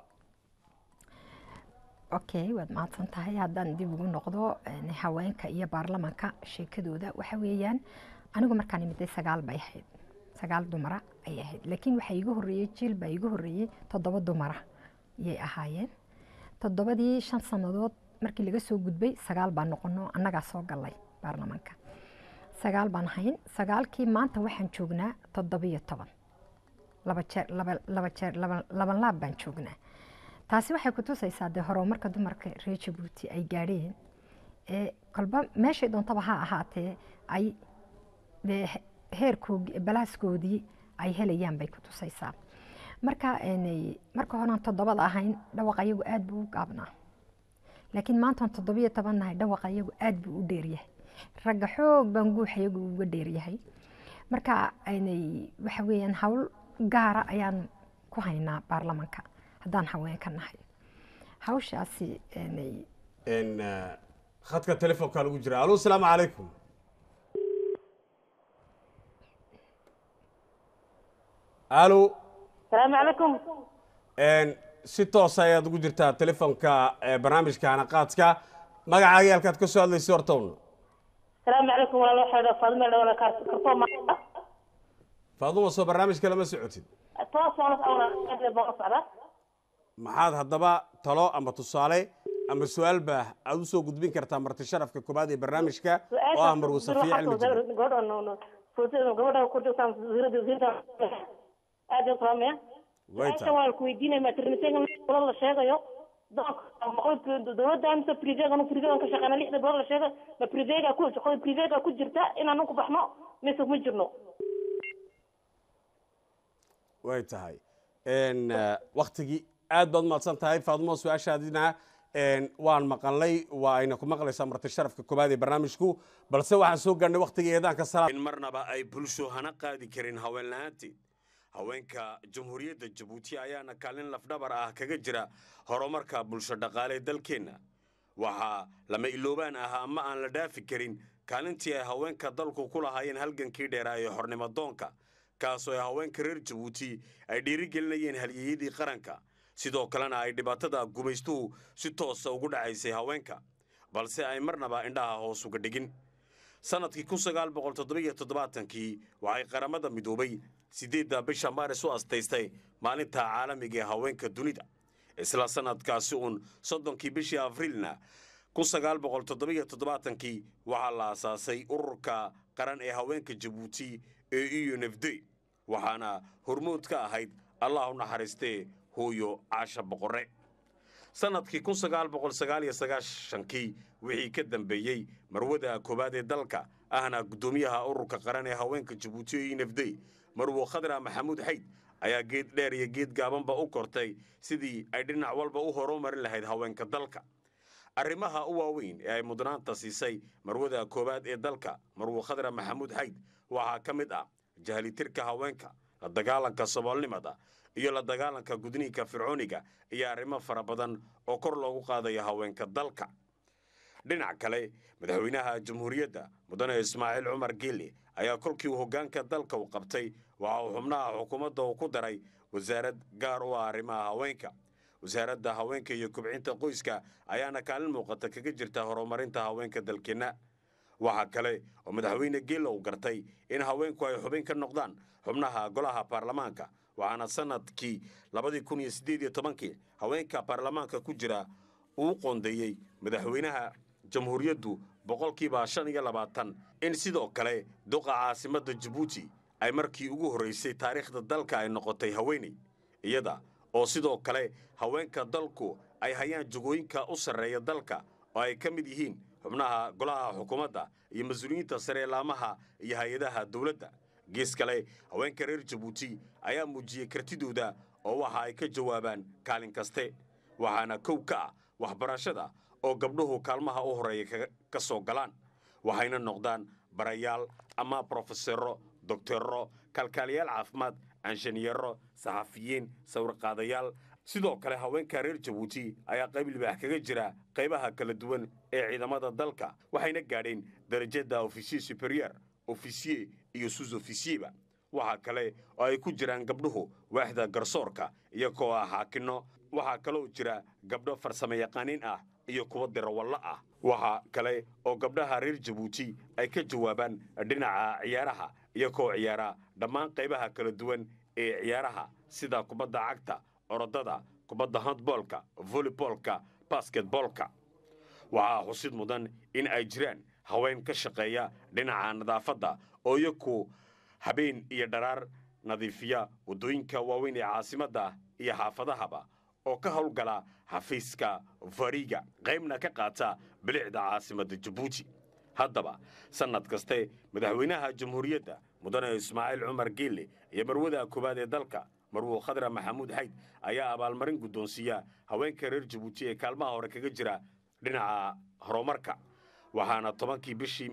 okay waad mahadsan tahay haddaan dib ugu noqdo een, haweenka iyo baarlamanka sheekadooda waxa weeyaan anigu markaan imiday sagaal bay ahayd sagaal dumara ayay ahayd laakiin waxaa iiga horreeyey jiil baa iiga horreeyey toddoba dumara ayay ahaayeen toddobadii shan sannadood markii laga soo gudbay sagaal baan noqono annagaa soo gallay baarlamanka sagaal baan ahayn sagaalkii maanta waxaan joognaa toddobiyo toban laba jeer laba laba jeer laba laban laab baan joognaa taasi waxay ku tusaysaa dee horumarka dumarka reer jabuuti ay gaadheen ee kolba meeshay doontaba ha ahaatee ay dee he- heerkoogii balaaskoodii ay helayaan bay ku tusaysaa marka een, marka horean toddobada ahayn dhawaq ayagu aad buu u gaabnaa laakiin maantaan toddobiyo toban nahay dhawaq ayagu aad buu u dheeryahay ragga xoog baan guux ayagu uga dheeryahay marka aynay waxa weeyaan hawl gaara ayaan ku haynaa baarlamanka haddaan haweenka nahay hawshaasi aanay Een, eh, khadka telefonka lagu jira alo asalaamu calaykum alo salaamu calaykum Een, si toos ayaad ugu jirtaa telefonka eh, barnaamijka hanaqaadka magacaaga halkaad ka soo hadlaysa hortown salaamu calaykum walaal waxaa faadime dhawala kartoo ma faaduma soo barnaamijka lama socotid toos waan baan socda maxaad haddaba talo ama tusaale ama su-aal baa aad u soo gudbin kartaa marti sharafka koobaad ee barnaamijka oo ah marwo safiya cilmi jibriil gabadha ku jirtaan wasiirada wasiirta aad u salaamaya way su-aasha tahay waan ku weydiinaya maternitega bilood la sheegayo doonka dowladda mise privega anu privega ka shaqeyna lixda bilood la sheegayo ma privega ku shaqada privega ku jirta inaanu ku baxno mise kuma jirno way tahay Een, eh, waktigii aad baad umahadsan tahay faadumo su-aashaadina een, waan maqalnay waa ayna ku maqlaysaa marti sharafka koobaad ee barnaamijku balse waxaan soo gaarnay waktigii eedaanka salaad in marnaba ay bulsho hana qaadi karin haween la-aanteed haweenka jamhuuriyadda jabuuti ayaana kaalin lafdhabar ah kaga jira horumarka bulsho dhaqaale dalkeenna waxaa lama iloobaan ah ama aan la dhaafi karin kaalintii ay haweenka dalku ku lahaayeen halgankii dheeraa ee xornimo doonka kaasoo ay haweenka reer jabuuti ay dhiirigelinayeen halyeeyadii qaranka sidoo kalena ay dhibaatada gumaystuhu si toosa ugu dhacaysay haweenka balse ay marnaba indhaha hoos uga dhigin sanadkii kun sagaal boqol toddobiyo toddobaatankii waxay qaramada midoobay siddeedda bisha maaris u astaystay maalinta caalamiga ee haweenka dunida isla sanadkaasi uun soddonkii bishii afriilna kun sagaal boqol toddobiyo toddobaatankii waxaa la asaasay ururka qaran ee haweenka jabuuti ee e u n f d waxaana hormood ka ahayd allah u naxariistee hooyo caasha boqorre sanadkii kun sagaal boqol sagaal iyo sagaashankii wixii ka dambeeyey marwada koowaad ee dalka ahna guddoomiyaha ururka qaran ee haweenka jabuuti ee inafday marwo khadra maxamuud xayd ayaa geed dheer iyo geed gaabanba u kortay sidii ay dhinac walba u horumarin lahayd haweenka dalka arrimaha u waaweyn ee ay mudnaanta siisay marwada koowaad ee dalka marwo khadra maxamuud xayd waxaa ka mid ah jahlitirka haweenka la dagaalanka saboolnimada iyo la dagaalanka gudniinka fircooniga iyo arrimo fara badan oo kor loogu qaadayo haweenka dalka dhinac kale madaxweynaha jamhuuriyadda mudane ismaaciil cumar geele ayaa kolkii uu hoggaanka dalka u qabtay waxa uu xubnaha xukuumadda uu ku daray wasaarad gaar u ah arrimaha haweenka wasaaradda haweenka iyo kubcinta qoyska ayaana kaalin muuqata kaga jirta horumarinta haweenka dalkeenna waxaa kale oo madaxweyne geele uu gartay in haweenku ay xubin ka noqdaan xubnaha golaha baarlamaanka waxaana sanadkii labadii kun iyo siddeed iyo tobankii haweenka baarlamaanka ku jira uu qoondeeyey madaxweynaha jamhuuriyaddu boqolkiiba shan iyo labaatan in sidoo kale duqa caasimadda jabuuti ay markii ugu horraysay taariikhda dalka ay noqotay haweeney iyada oo sidoo kale haweenka dalku ay hayaan jagooyinka u sarreeya dalka oo ay ka mid yihiin xubnaha golaha xukuumadda iyo mas-uuliyiinta sare laamaha iyo hay-adaha dowladda gees kale haweenka reer jabuuti ayaa muujiyey kartidooda oo waxa ay ka jawaabaan kaalin kaste waxaana kow ka ah waxbarashada oo gabdhuhu kaalmaha u horreeya ka soo galaan waxayna noqdaan barayaal ama brofesero doktorro kalkaaliyaal caafimaad anshaniyero saxafiyiin sawirqaadayaal sidoo kale haweenka reer jabuuti ayaa qayb libaax kaga jira qaybaha kala duwan ee ciidamada dalka waxayna gaadheen darajada ofisiye superior ofisiye iyo sus ofisiyeba waxaa kale oo ay ku jiraan gabdhuhu waaxda garsoorka iyagoo ah xaakinno waxaa kaloo jira gabdho farsamo yaqaaniin ah iyo kuwa dirawallo ah waxaa kale oo gabdhaha reer jabuuti ay ka jawaabaan dhinaca ciyaaraha iyagoo ciyaara dhammaan qaybaha kala duwan ee ciyaaraha sida kubadda cagta orodada kubadda handboolka voleyboolka basketboolka waxaa xusid mudan in ay jiraan haween ka shaqeeya dhinaca nadaafadda oo iyaku habeen iyo dharaar nadiifiya waddooyinka waaweyn ee caasimadda iyo xaafadahaba oo ka howlgala xafiiska fariga qaybna ka qaata bilicda caasimadda jabuuti haddaba sannad kaste madaxweynaha jamhuuriyadda mudane ismaaciil cumar geelle iyo marwada koowaad ee dalka marwo khadra maxamuud xayd ayaa abaalmarin guddoonsiiya haweenka reer jabuuti ee kaalmaha hore kaga jira dhinaca horumarka waxaana tobankii bishii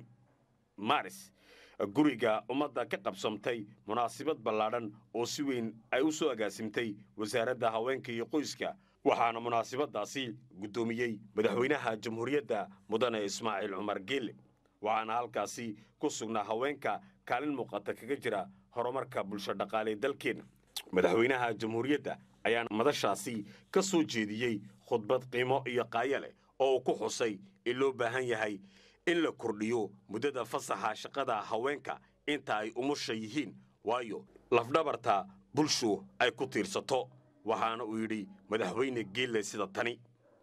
maaris guriga ummadda ka qabsamtay munaasabad ballaadhan oo si weyn ay u soo agaasimtay wasaaradda haweenka iyo qoyska waxaana munaasabaddaasi guddoomiyey madaxweynaha jamhuuriyadda mudane ismaaciil cumar geelle waxaana halkaasi ku sugnaa haweenka kaalin muuqata kaga jira horumarka bulsho dhaqaale dalkeenna madaxweynaha jamhuuriyadda ayaa madashaasi ka soo jeediyey khudbad qiimo iyo qaaya leh oo uu ku xusay in loo baahan yahay in la kordhiyo muddada fasaxa shaqada haweenka inta ay umusha yihiin waayo lafdhabarta bulshu ay ku tiirsato waxaana uu yidhi madaxweyne geelle sida tani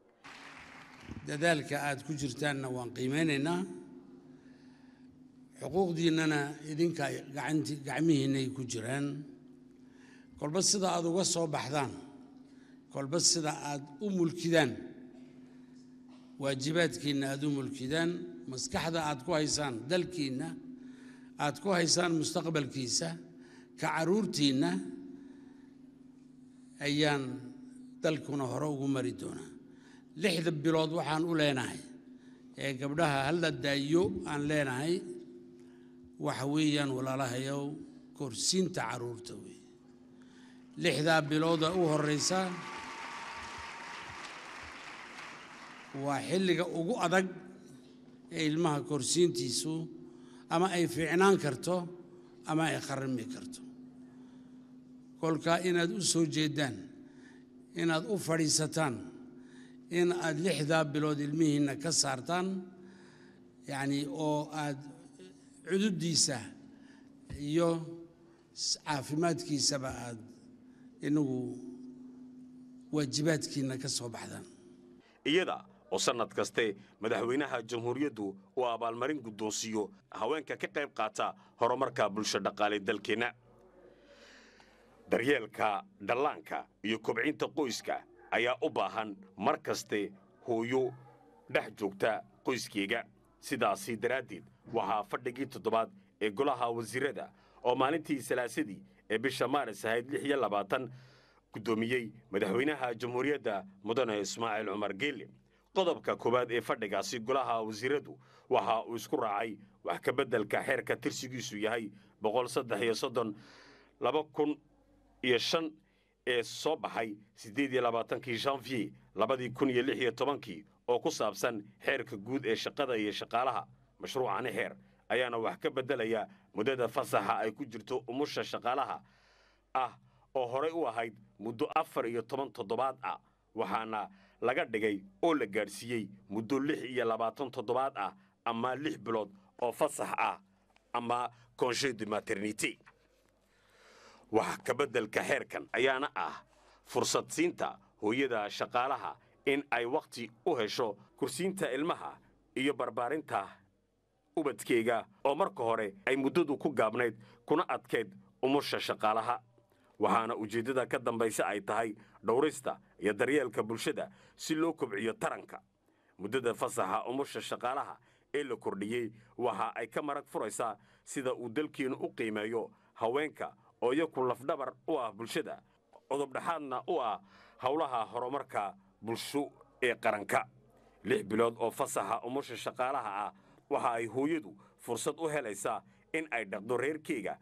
dadaalka aad ku jirtaanna waan qiimeynaynaa xuquuqdiinnana idinka gacanti gacmihiinnay ku jiraan kolba sida aad uga soo baxdaan kolba sida aad u mulkidaan waajibaadkiinna aad u mulkidaan maskaxda aad ku haysaan dalkiinna aad ku haysaan mustaqbalkiisa ka carruurtiinna ayaan dalkuna hore ugu mari doonaa lixda bilood waxaan u leenahay ee gabdhaha halla daayo aan leenahay waxa weeyaan walaalahayow korsiinta carruurta wey lixdaa bilooda u horraysa waa xilliga ugu adag ee ilmaha korsiintiisu ama ay fiicnaan karto ama ay kharrimi karto kolkaa inaad u soo jeeddaan inaad u fadhiisataan in aad lixdaa bilood ilmihiinna ka saartaan yacnii oo aad cududdiisa iyo caafimaadkiisaba aad inagu waajibaadkiinna ka soo baxdaan iyada oo sannad kaste madaxweynaha jamhuuriyaddu uu abaalmarin guddoonsiiyo haweenka ka qayb qaata horumarka bulsho dhaqaale dalkeenna daryeelka dhallaanka iyo kobcinta qoyska ayaa u baahan mar kaste hooyo dhex joogta qoyskeega sidaasi daraaddeed waxaa fadhigii toddobaad ee golaha wasiirada oo maalintii salaasadii ee bisha maaris ahayd lix iyo labaatan guddoomiyey madaxweynaha jamhuuriyadda mudane ismaaciil cumar geelle qodobka koowaad ee fadhigaasi golaha wasiiradu waxa uu isku raacay wax ka beddelka xeerka tirsigiisu yahay boqol saddex iyo soddon laba kun iyo shan ee soo baxay siddeed iyo labaatankii janvier labadii kun iyo lix iyo tobankii oo ku saabsan xeerka guud ee shaqada iyo shaqaalaha mashruucani xeer ayaana wax ka beddelaya muddada fasaxa ay ku jirto umusha shaqaalaha ah oo horey u ahayd muddo afar iyo toban toddobaad ah waxaana laga dhigay oo la gaadhsiiyey muddo lix iyo labaatan toddobaad ah ama lix bilood oo fasax ah ama congé de maternité wax ka beddelka xeerkan ayaana ah fursad siinta hooyada shaqaalaha in ay wakhti u hesho kursiinta ilmaha iyo barbaarinta ubadkeyga oo marka hore ay muddadu ku gaabnayd kuna adkayd umusha shaqaalaha waxaana ujeeddada ka dambaysa ay tahay dhowrista iyo daryeelka bulshada si loo kobciyo taranka muddada fasaxa umusha shaqaalaha ee la kordhiyey waxa ay ka marag furaysaa sida uu dalkeennu u qiimeeyo haweenka oo iyaku lafdhabar u ah bulshada codobdhexaadna u ah howlaha horumarka bulsho ee qaranka lix bilood oo fasaxa umusha shaqaalaha ah waxa ay hooyadu fursad u helaysaa in ay dhaqdo reerkeyga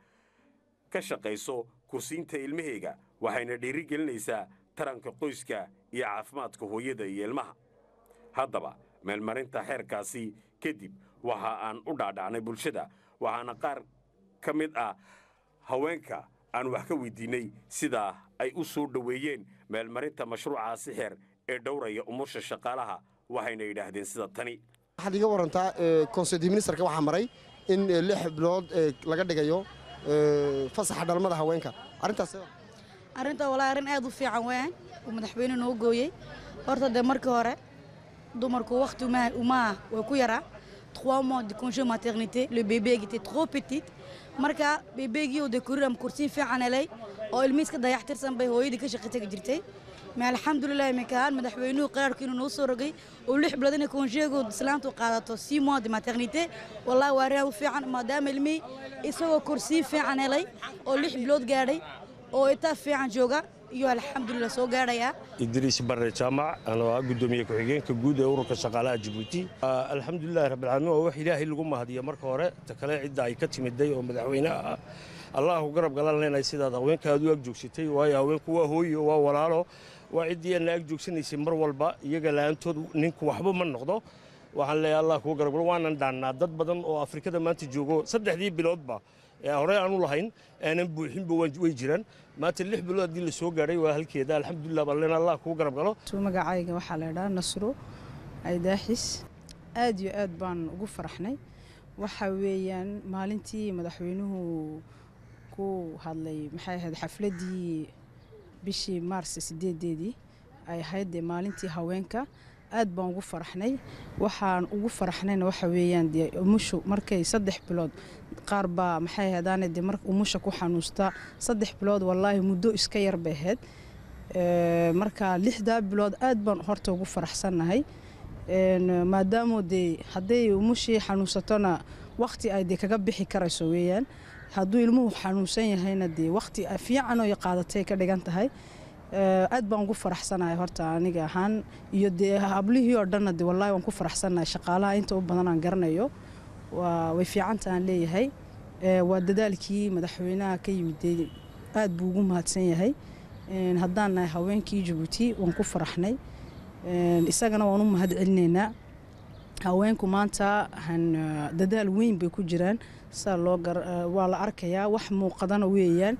ka shaqayso kursiinta ilmaheyga waxayna dhiiri gelinaysaa taranka qoyska iyo caafimaadka hooyada iyo ilmaha haddaba meelmarinta xeerkaasi kadib waxa aan u dhaadhacnay bulshada waxaana qaar ka mid ah haweenka aan wax ka weydiinnay sidaa ay u soo dhoweeyeen meelmarinta mashruucaasi xeer ee dhowraya umusha shaqaalaha waxayna yidhaahdeen sida tani waxaad iga warantaa konseydi ministerka waxaa maray in lix bilood laga dhigayo fasaxa dhalmada haweenka arrintaas arrinta walaa arrin aad u fiican weyn uu madaxweyne noo gooyey horta dee markii hore dumarku waqti umaa way ku yaraa trois mois de congé maternité le bébé était trop petite marka bebeegii oo dee kuriram kursiin fiican helay oo ilmihiis ka dayaxtirsan bay hooyadii ka shaqi tagi jirtay ma alxamdulilah iminkaan madaxweynuhu qaraarku inuu noo soo rogay oo lix bilood inay konjeegood islaamtu qaadato six mois de maternité wallahi waa arrin aad u fiican maadaama ilmihii isagoo kursiin fiican helay oo lix bilood gaadhay oo itaaf fiican jooga iyo alxamdulilah soo gaadhayaa idriis barre jaamac anoo ah guddoomiye ku-xigeenka guud ee ururka shaqaalaha jabuuti alxamdulilahi rabbilcaalamiin waa wax ilaahay lagu mahadiya marka hore ta kale cidda ay ka timiday oo madaxweynaha ah allahu garab galan leenahay sidaad haweenka aad u ag joogsatay waayo haweenku waa hooyo waa walaalo waa ciddii aan la ag joogsanaysay mar walba iyaga la'aantood ninku waxba ma noqdo waxaan leeyahay allah kuwa garab galo waanan dhaannaa dad badan oo afrikada maanta joogo saddexdii biloodba ee horey aanu lahayn aanan buuxinba way jiraan maanta lix bilood haddii la soo gaadhay waa halkeeda alxamdulilah baan leenahay allah kuwa garab galo magacayga waxaa la idhaha nasro aydaaxis aad iyo aad baan ugu faraxnay waxa weeyaan maalintii madaxweynuhu ku hadlay maxay ahayd xafladdii bishii maars sideedeedii ay ahayd dee maalintii haweenka aad baan ugu faraxnay waxaan ugu faraxnayna waxa weeyaan dee umushu markay saddex bilood qaar baa maxay ahaydaane dee mar umusha ku xanuusta saddex bilood wallaahi muddo iska yar bay ahayd marka lixdaa bilood aad baan horta ugu faraxsannahay maadaamo dee hadday umushii xanuunsatona waqti ay dee kaga bixi karayso weeyaan hadduu ilmuhu xanuunsan yahayna dee waqti fiican oo qaadatay ka dhigan tahay aad baan ugu faraxsanahay horta aniga ahaan iyo dee hablihii oo dhanna de wallahi waan ku faraxsanahay shaqaalaha inta u badan aan garanayo way fiicanta aan leeyahay waa dadaalkii madaxweynaha ka yimid dee aad buu ugu mahadsan yahay haddaan nahay haweenkii jabuuti waan ku faraxnay isagana waan u mahad celinaynaa haweenku maanta dadaal weyn bay ku jiraan saa loo waa la arkayaa wax muuqadana weeyaan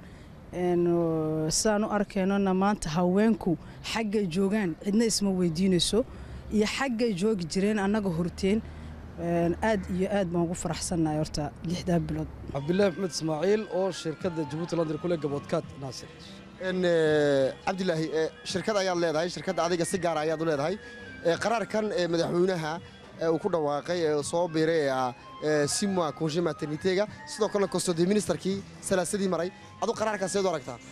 sidaan u arkaynona maanta haweenku xaggay joogaan cidna isma weydiinayso iyo xaggay joogi jireen annaga horteen aad iyo aad baan ugu faraxsannahay horta lixdaa bilood cabdilaahi maxmed ismaaciil oo shirkadda jabuuti london kule gaboodkaad naasir cabdilaahi shirkad ayaad leedahay shirkadda adiga si gaara ayaad u leedahay qaraarkan madaxweynaha uu ku dhawaaqay ee soo biiray ee simwa congé maternitega sidoo kalena custody ministerkii salaasadii maray adu qaraarkaas seed u aragtaa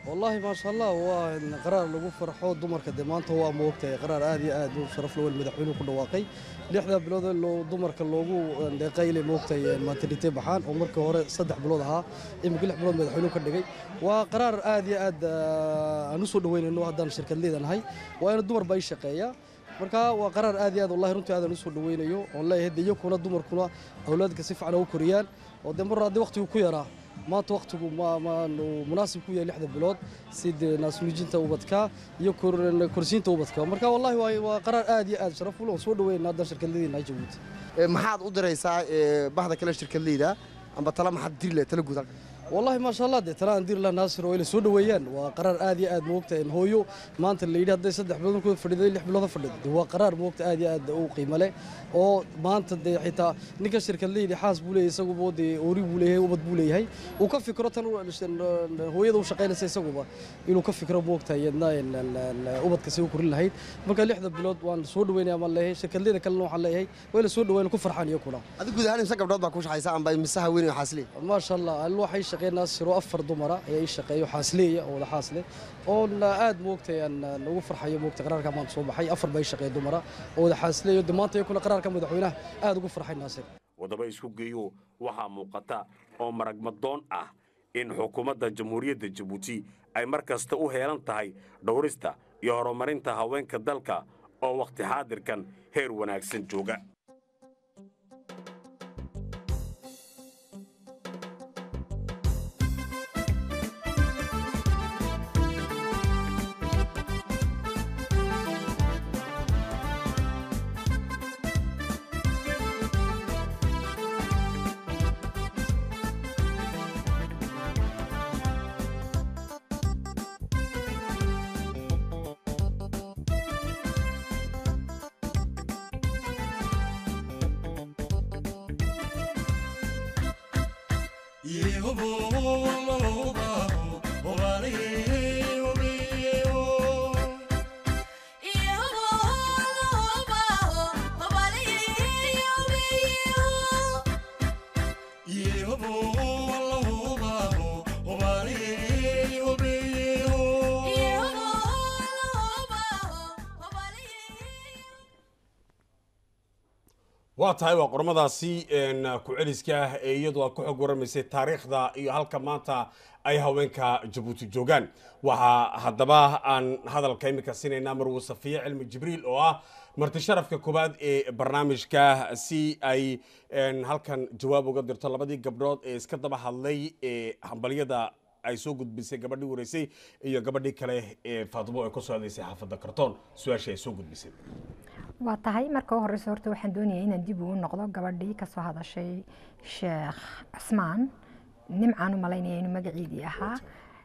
wallaahi maasha allah waa qaraar lagu farxo dumarka dee maanta waa moogtahay qaraar aad iyo aad u sharaf lawel madaxweynuhu ku dhawaaqay lixdaa bilood ee loo dumarka loogu deeqayle moogtahay maternity baxaan oo markii hore saddex bilood ahaa imika lix bilood madaxweynuhu ka dhigay waa qaraar aad iyo aad aan u soo dhaweynayno haddaan shirkad leedanahay waa ina dumar baa ii shaqeeya marka waa qaraar aad iyo aad wallahi runtii aadan u soo dhaweynayo oon leeyahay de iyakuna dumarkuna awlaadka si fiican ugu koriyaan oo dee mar haddii waqtigu ku yaraa maanta waqtigu munaasib ku yahay lixda bilood sida naasnuujinta ubadka iyo korsiinta ubadka marka wallahi waa qaraar aad iyo aad sharaf ulo soo dhaweynaa haddaan shirkadleydiina jabuuti maxaad u diraysaa bahda kale shirkadleyda amba tala maxaad diri lahay tala guud halka والله ما شاء الله دي ترى ندير لها ناصر وإلى سود ويان وقرار آدي آد موقت إن هويو ما أنت اللي يده صدق بلون كود فرد اللي بلون فرد هو قرار موقت آدي آد أو قيمة له أو ما أنت دي حتى نيك الشركة اللي اللي حاس بولي يسوق بودي أوري بولي هي وبد بولي هي وكف فكرة هو يدو شقينا سيسوق با إنه كف فكرة موقت يدنا إن وبد كسيو كل هاي مركا اللي حدا بلود وان سود وين يا مال هي شركة اللي كلنا على هي وإلى سود وين كفر حان يكونا هذا قد هاني مسك بدود باكوش حيسا عم باي مسها وين حاسلين ما شاء الله الواحد shaqeynaa siro afar dumara ayaa ii shaqeeyo xaasleeya oo wada xaasle oona aad moogtay aan ugu farxayo moogtay qaraarka maanta soo baxay afar bay shaqeeya dumara oo wada xaasleeyo de maanta iyakuna qaraarka madaxweynaha aad ugu farxay naasir wadaba isku geeyo waxaa muuqata oo maragmadoon ah in xukuumadda jamhuuriyadda jabuuti ay mar kasta u heelan tahay dhowrista iyo horumarinta haweenka dalka oo wakhti xaadirkan heer wanaagsan jooga waa tahay waa qormadaasi ku celiska ah ee iyadu aad ku xog waramaysay taariikhda iyo halka maanta ay haweenka jabuuti joogaan waxaa haddaba aan hadalka iminka siinaynaa marwo safiye cilmi jibriil oo ah marti sharafka koowaad ee barnaamijka si ay halkan jawaab uga dirto labadii gabdhood ee iska daba hadlay ee hambalyada ay soo gudbisay gabadhii wareysay iyo gabadhii kale ee faatimo ay kusoo hadlaysay xaafadda kartoon su-aashii ay soo gudbisay waa tahay marka u horeysa horta waxaan doonayay inaan dib ugu noqdo gabadhii kasoo hadashay sheekh cusmaan nimcaan u malaynaya inuu magaceedii ahaa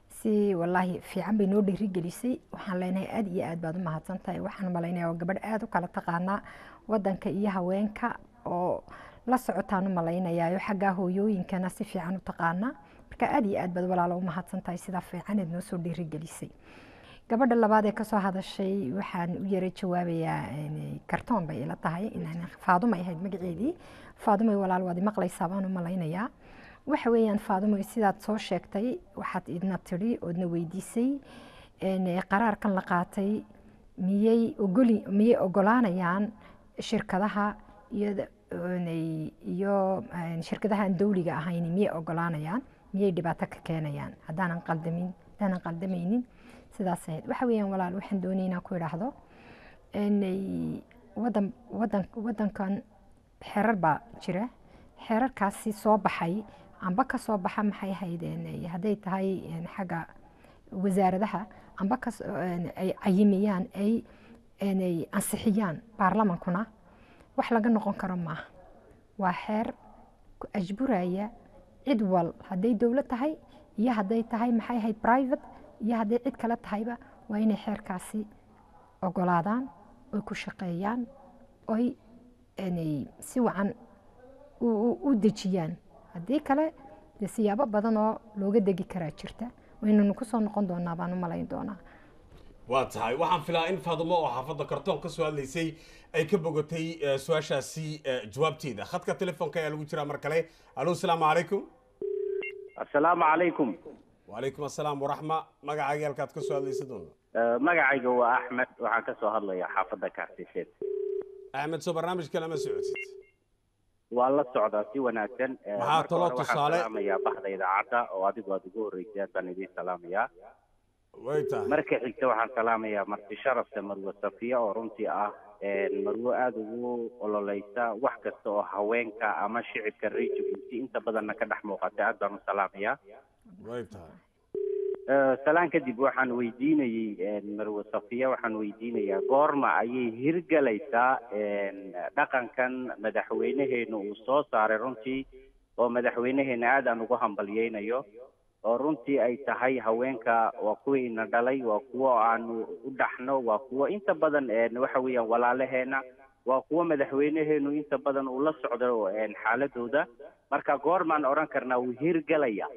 si walaahi fiican bay noo dhiirigelisay waxaan leenahay aad iyo aad baad u mahadsan tahay waxaan malaynaya waa gabadh aad u kala taqaanaa wadanka iyo haweenka oo la socotaan u malaynayayo xaggaa hooyooyinkana si fiican u taqaanaa marka aad iyo aad baad walaalo u mahadsan tahay sidaa fiicaneed noo soo dhiirigelisay gabadha labaad ee kasoo hadashay waxaan u yara jawaabayaa kartoon bay ila tahay faadumay ahayd magaceedii faadumay walaal waad maqlaysaa baan u malaynayaa waxa weeyaan faadumay sidaad soo sheegtay waxaad idna tidhi oodna weydiisay qaraarkan la qaatay miyay ogoli miyay ogolaanayaan shirkadaha iyo iyo shirkadahan dawliga ahayn miyay ogolaanayaan miyay dhibaato ka keenayaan haddaanan qaldamin haddaanan qaldamaynin sidaas ahayd waxa weeyaan walaal waxaan doonay inaan ku idhaahdo wadan wadan wadankan xerar baa jira xerarkaasi soo baxay amba ka soo baxa maxay ahayd hadday tahay xagga wasaaradaha amba ka ay cayimayaan ay ansixiyaan baarlamankuna wax laga noqon karo maaha waa xeer ku ajburaya cid wal hadday dowlad tahay iyo hadday tahay maxay ahayd private iyo hadday cid kale tahayba waa inay xeerkaasi ogolaadaan oy ku shaqeeyaan oy si wacan u dejiyaan haddii kale dee siyaabo badan oo looga degi karaa jirta waynanu kusoo noqon doonaa baan u malayn doonaa waa tahay waxaan filaa in faadumo oo xaafadda kartoon ka soo hadlaysay ay ka bogatay su-aashaasi jawaabteeda khadka telefoonka ayaa lagu jiraa mar kale alo asalaamu calaykum assalaamu calaykum wacalaykum assalaam waraxma magacaaga halkaad ka soo hadlaysa doona magacayga waa axmed waxaan ka soo hadlayaa xaafadda kaartiseed axmed soo barnaamijka lama socotid waa la socdaa si wanaagsan Eh, Maxaa marka talo hore waxaan tusaale? salaamayaa baxda idaacadda oo adigu aad ugu horreysay aad baan idiin salaamayaa way tahay marka xigta waxaan salaamayaa marti sharafta marwe safiya oo runtii ah een, marwo aada ugu ololeysa wax kasta oo haweenka ama shicibka reer jabuuti inta badanna ka dhex muuqata aad baan u salaamayaa way tahay Eh, salaan kadib waxaan weydiinayey een, marwe safiya waxaan weydiinayaa goorma ayay hirgelaysaa een, dhaqankan madaxweynaheena uu soo saaray runtii oo madaxweynaheena aad aan ugu hambalyeynayo oo runtii ay tahay haweenka waa kuwiina dhalay waa kuwo aanu u dhaxno waa kuwo inta badan een, waxa weeyaan walaalaheena waa kuwo madaxweynaheenu inta badan uu la socdo een, xaaladooda marka goormaan odhan karnaa wuu hirgelaya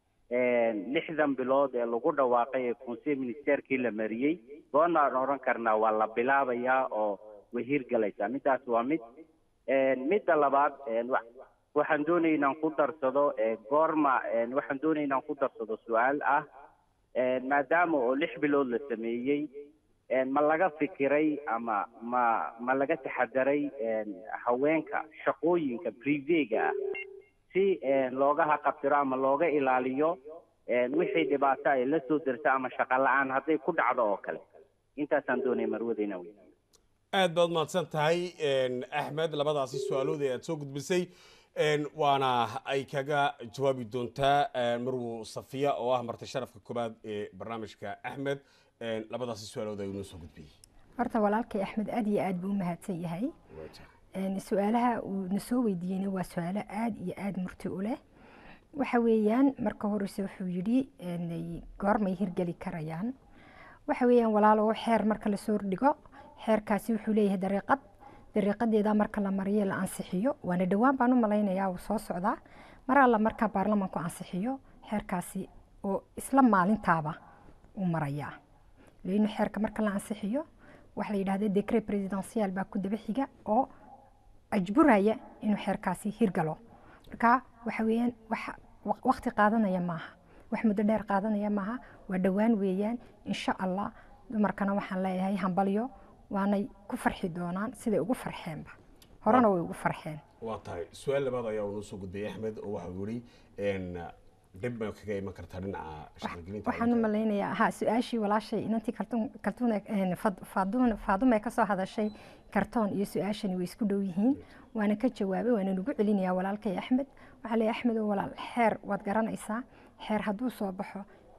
een, lixdan bilood ee lagu dhawaaqay ee conseil ministerkii la mariyey goormaan odhan karnaa waa la bilaabayaa oo way hirgelaysaa midaas waa mid een, midda labaad een, wa- waxaan doonaya inaan ku darsado ee, goorma een, waxaan doonaya inaan ku darsado su-aal ah een, maadaama oo lix bilood la sameeyey een, ma laga fikiray ama ma ma laga taxadaray een, haweenka shaqooyinka privega ah si een, looga haqabtiro ama looga ilaaliyo een, wixii dhibaato ay la soo derta ama shaqo la-aan hadday ku dhacdo oo kale intaasaan doonaya marwadeyna wey aad baad mahadsan tahay een, axmed labadaasi su-aalood ee aad soo gudbisay een, waana ay kaga jawaabi doontaa een, marwo safiya oo ah marti sharafka koobaad ee barnaamijka axmed een, labadaasi su-aalood ayuu noo soo gudbiyey horta walaalkay axmed aad iyo aad buu u mahadsan yahay Een, su-aalaha uu na soo weydiiyeyna waa su-aalo aad iyo aad murti u leh waxa weeyaan marka horeyse wuxuu yidhi een, goormay hirgeli karayaan waxa weeyaan walaalo xeer marka lasoo dhigo xeerkaasi wuxuu leeyahay dariiqad dariiqadeeda marka la mariyo la ansixiyo waana dhowaan baan u malaynayaa uu soo socdaa mar alla marka baarlamanku ansixiyo xeerkaasi oo isla maalintaaba u marayaa leino xeerka marka la ansixiyo waxa la yidhahda decre presidential baa ku daba xiga oo ajburaya inuu xeerkaasi hirgalo marka waxa weeyaan wax waqti qaadanaya maaha wax muddo dheer qaadanaya maaha waa dhowaan weeyaan insha allah dumarkana waxaan leeyahay hambalyo waanay ku farxi doonaan siday ugu farxeenba horena way ugu farxeen waa tahay su-aal labaad ayaa uu noo soo gudbiyey axmed oo waxau yidhi een, dhib bay kaga iman kartaa dhinaca shaqagelinta waxaan u malaynayaa ha su-aashii walaashay inantii kartuun kartuun faaduun faadume ka soo hadashay kartoon iyo su-aashani way isku dhow yihiin waana ka jawaabay waana nugu celinayaa walaalkay axmed waxaa leeyahay axmed oo walaal xeer waad garanaysaa xeer hadduu soo baxo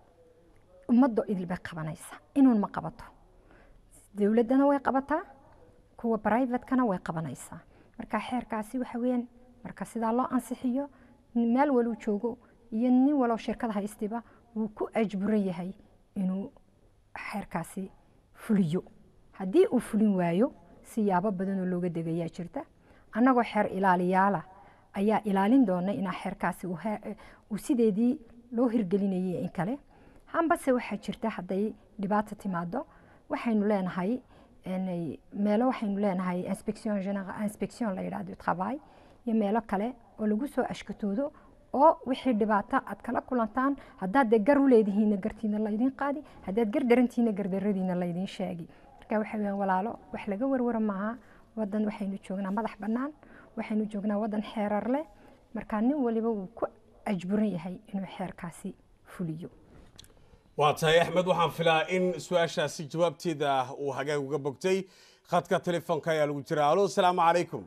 ummaddo idil bay qabanaysaa inuun ma qabato dowladdana way qabataa kuwa brivatekana way qabanaysaa marka xeerkaasi waxa weeyaan marka sidaa loo ansixiyo meel waluu joogo iyo nin walow shirkada haystiba wuu ku ajburan yahay inuu xeerkaasi fuliyo haddii uu fulin waayo siyaabo badan oo looga degayaa jirta annagoo xeer ilaaliyaala ayaa ilaalin doona inaa xeerkaasi uu he- uu sideedii loo hirgelinayay in kale hambase waxaa jirta hadday dhibaato timaado waxaynu leenahay inay- meelo waxaynu leenahay inspection général inspection la yidhahdo du travail iyo meelo kale oo lagu soo ashkatoodo oo wixii dhibaato aad kala kulantaan haddaad dee gar u leedihiinna gartiina laydin qaadi haddaad gar darantiina gardaradiina laydin sheegi marka waxa weeyaan walaalo wax laga warwara maaha wadan waxaynu joognaa madax bannaan waxaynu joognaa wadan xeerar leh marka nin waliba wuu ku ajburan yahay inuu xeerkaasi fuliyo waa tahay axmed waxaan filaa in su-aashaasi jawaabteeda uu hagaag uga bogtay khadka telefoonka ayaa lagu jira alo asalaamu calaykum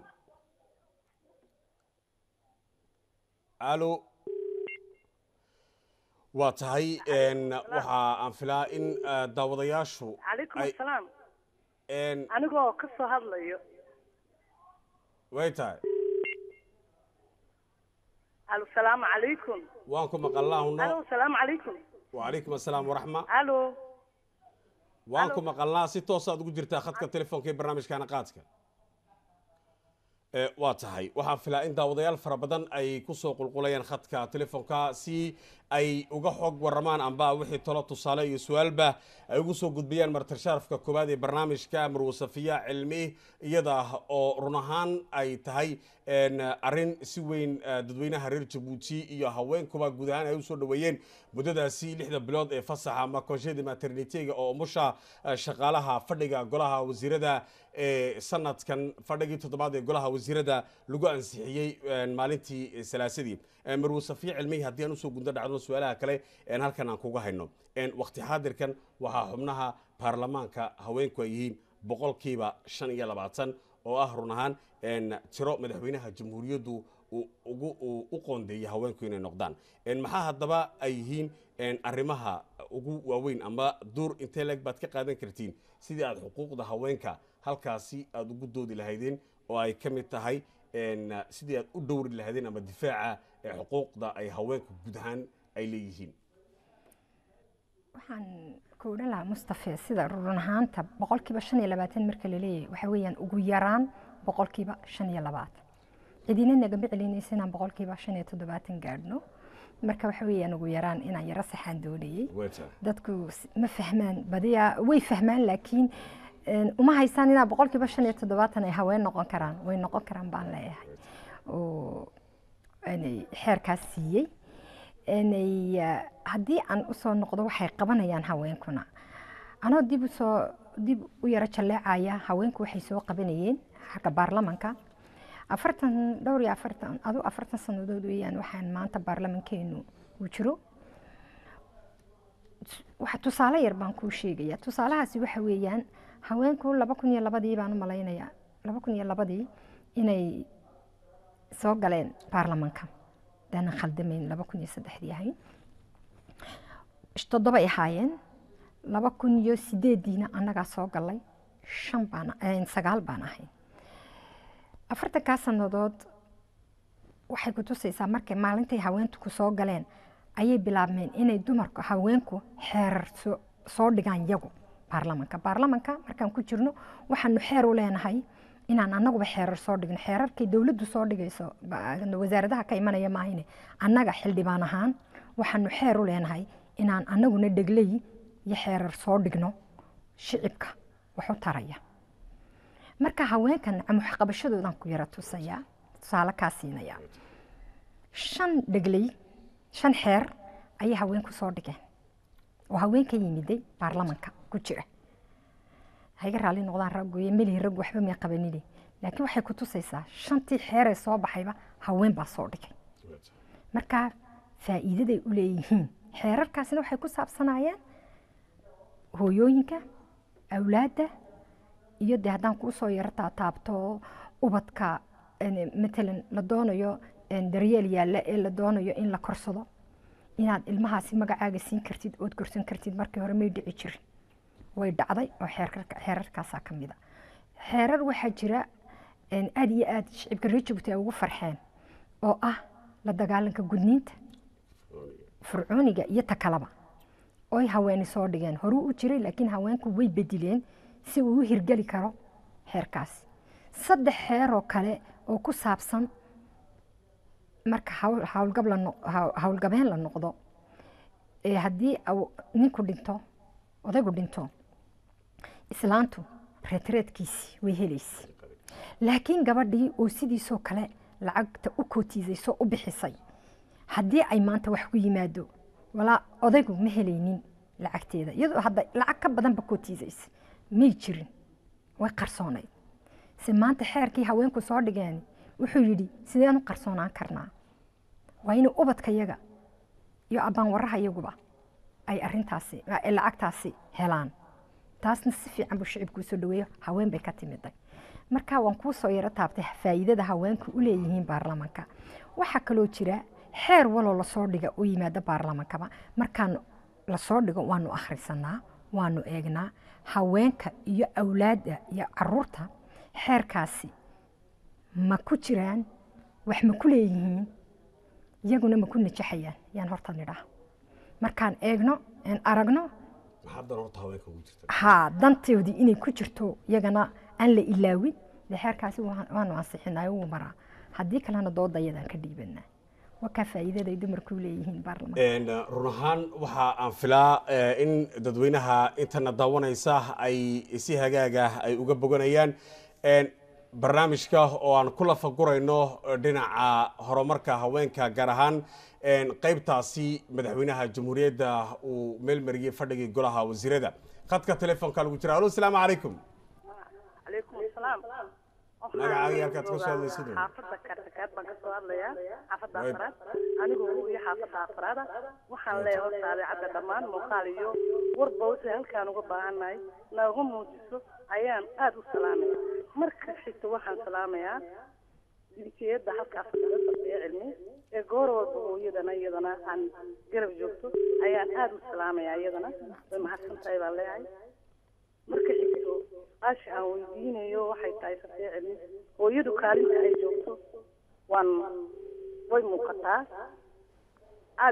alo waa tahay een, waxa aan filaa in eh, daawadayaashu calaykum ay- asalaam een, anigoo ka soo hadlayo way tahay alo salaamu calaykum waan ku maqalnaa alo huno salaamu calaykum wacalaykum assalaam waraxma alo waan ku maqalnaa si toosaad ugu jirtaa khadka telefoonka ee barnaamijkaana qaadka Eh, waa tahay waxaan filaa in daawadayaal fara badan ay kusoo qulqulayaan khadka telefoonka si ay uga xog waramaan amba wixii talo tusaale iyo su-aalba ay ugu soo gudbiyaan martirshaarafka koowaad ee barnaamijka marwo safiya cilmi iyada oo run ahaan ay tahay en, arrin si weyn eh, dadweynaha reer jabuuti iyo haweenkuba guud ahaan ay usoo dhoweeyeen muddadaasi lixda bilood ee fasaxa ama konshada maternitega oo umusha eh, shaqaalaha fadhiga golaha wasiirada ee sanadkan fadhigii toddobaad ee golaha wasiirada lagu ansixiyey en, maalintii salaasadii En, marwo safiya cilmihi haddii aan usoo gudno dhacdo su-aalaha kale en, halkan aan kuga hayno En, waqti xaadirkan waxaa xubnaha baarlamaanka haweenku ay yihiin boqolkiiba shan iyo labaatan oo ah run ahaan en, tiro madaxweynaha jamhuuriyaddu uu ugu uu u qoondeeyay haweenku inay noqdaan En, maxaa haddaba ay yihiin en, arrimaha ugu waaweyn ama duur intee leeg baad ka qaadan kartiin sidii aad xuquuqda haweenka halkaasi aad ugu doodi lahaydeen oo ay ka mid tahay en, sidii aad u dhowri lahaydeen ama difaaca ee xuquuqda ay haweenku guud ahaan ay leeyihiin waxaan ku odhan lahaa mustafe sida run ahaanta boqolkiiba shan iyo labaatan marka la leeyahay waxaa weeyaan ugu yaraan boqolkiiba shan iyo labaatan cidina nagama celinaysa inaan boqolkiiba shan iyo toddobaatan gaadhno marka waxa weeyaan ugu yaraan inaan yaro saxaan doonayey dadku s- ma fahmaan badiyaa way fahmaan laakiin een, uma haysaan inaa boqolkiiba shan iyo toddobaatan ay haween noqon karaan way noqon karaan baan leeyahay oo inay xeerkaas siiyey inay ah, haddii aan usoo noqdo waxay qabanayaan haweenkuna anoo dib usoo dib u yaro jalleecaya haweenku waxay soo qabanayeen xagga baarlamanka afartan dhowr iyo afartan adu afartan sannadood weeyaan waxaan maanta baarlamankeenu uu jiro waxa tusaale yar baan kuu sheegaya tusaalahaasi waxa weeyaan haweenku laba kun iyo labadii baan u malaynayaa laba kun iyo labadii inay soo galeen baarlamanka daanan khaldamayn laba kun iyo saddexdii ahayn toddoba ay ahaayeen laba kun iyo sideediina annagaa soo galay shan baan eh, sagaal baan ahayn afartankaa sannadood waxay ku tusaysaa markay maalintay haweentu ku soo galeen ayay bilaabmeen inay dumarku haweenku xeerar soo- soo dhigaan yagu baarlamanka baarlamanka markaan ku jirno waxaanu xeer u leenahay inaan annaguba xeerar soo dhigno xeerarkay dowladdu soo dhigayso ba- wasaaradaha ka imanaya maahine annaga xildhibaan ahaan waxaanu xeer u leenahay inaan annaguna dhegley iyo xeerar soo dhigno shicibka wax u taraya marka haweenkan waxqabashadoodan ku yara tusayaa tusaale kaa siinaya shan dhegley shan xeer ayay haweenku soo dhigeen oo haweenka yimiday baarlamanka ku jira hayga raalli noqdaan raggoyo melihi rag waxba may qabanini laakiin waxay ku tusaysaa shantii xeeree soo baxayba haween baa soo dhigay marka faa'iidaday u leeyihiin xeerarkaasina waxay ku saabsanayeen hooyooyinka awlaadda iyo dee haddaan kuu soo yaro taataabto ubadka en, matalan la doonayo en, daryeel yaalla ee la doonayo in la korsado inaad ilmahaasi magacaaga siin kartid ood korsan kartid markii hore may dhici jirin way dhacday oo xeerarka- xeerarkaasaa ka mid a xeerar waxaa jira en, aad iyo aad shicibka reer jabuuti ay ugu farxeen oo ah la dagaalanka gudniinta fircooniga iyo takalaba oy haweeni soo dhigeen horuu u jiray laakiin haweenku way bedileen si uu u hirgeli karo xeerkaasi saddex xeeroo kale oo ku saabsan marka hawl- hawlgab la no- haw- hawlgabeen la noqdo ee haddii au- ninku dhinto odaygu dhinto islaantu reetreedkiisi way helaysa laakiin gabadhii oo sidiisoo kale lacagta u kootiisaysoo u bixisay haddii ay maanta wax ku yimaado walaa odaygu ma helaynin lacagteeda iyadoo hadda lacag ka badanba kootiisaysa may jirin way qarsoonayd se maanta xeerkii haweenku soo dhigeen wuxuu yidhi sideen u qarsoonaan karnaa waa inay ubadkayaga iyo abbaanwaraha iyaguba ay arintaasi ay lacagtaasi helaan taasna si fiican buu shicibkuu soo dhaweeyo haween bay ka timiday marka waan kuu soo yaro taabtay faa'iidada haweenku u leeyihiin baarlamanka waxaa kaloo jira xeer waloo lasoo dhiga u yimaada baarlamankaba markaan lasoo dhigo waanu akhrisanaa waanu eegnaa haweenka iyo awlaadda iyo caruurta xeerkaasi ma ku jiraan wax ma ku leeyihiin iyaguna ma ku najaxayaan yaan horta nidhaa markaan eegno aan aragno maxaa dan horta haweenka ugu jirta haa dantoodii inay ku jirto iyagana aan la ilaawin dee xeerkaasi waa- waanu ansixinay wuu maraa haddii kalena doodayadaan ka dhiibanaa waa kaa faa'iidada ay dumarku leeyihiin baarlamaanka Een, run ahaan waxa aan filaa eh, in dadweynaha intana daawanaysa ay si hagaaga ay uga boganayaan Een, barnaamijka oo aan ku lafagurayno eh, dhinaca horumarka haweenka gaar ahaan een, qaybtaasi madaxweynaha jamhuuriyadda uu meel mariyey fadhigii golaha wasiirada khadka telefoonka lagu jira alo asalaamu calaykum calaykum asalaam Magacaaga halkaad ka soo hadlaysid un. xaafadda kartakaad baan kasoo hadlayaa xaafadda Right. afraad anigu iyo xaafadda afraada waxaan leeyahay horta adeecadda dhammaan muuqaal iyo warba wixii halkaan uga baahannahay nooga muujiso ayaan aad u salaamaya marka xigta waxaan salaamayaa jinsiyadda halkaas kaga sarfeeya cilmi ee goor walba hooyadana iyadana aan garab joogto ayaan aad u salaamayaa iyadana way mahadsan tahay baan leeyahay marka xigto aasha aan weydiinayo waxay tahay sarfeeya cilmi hooyadu kaalinta ay joogto waan way muuqataa aad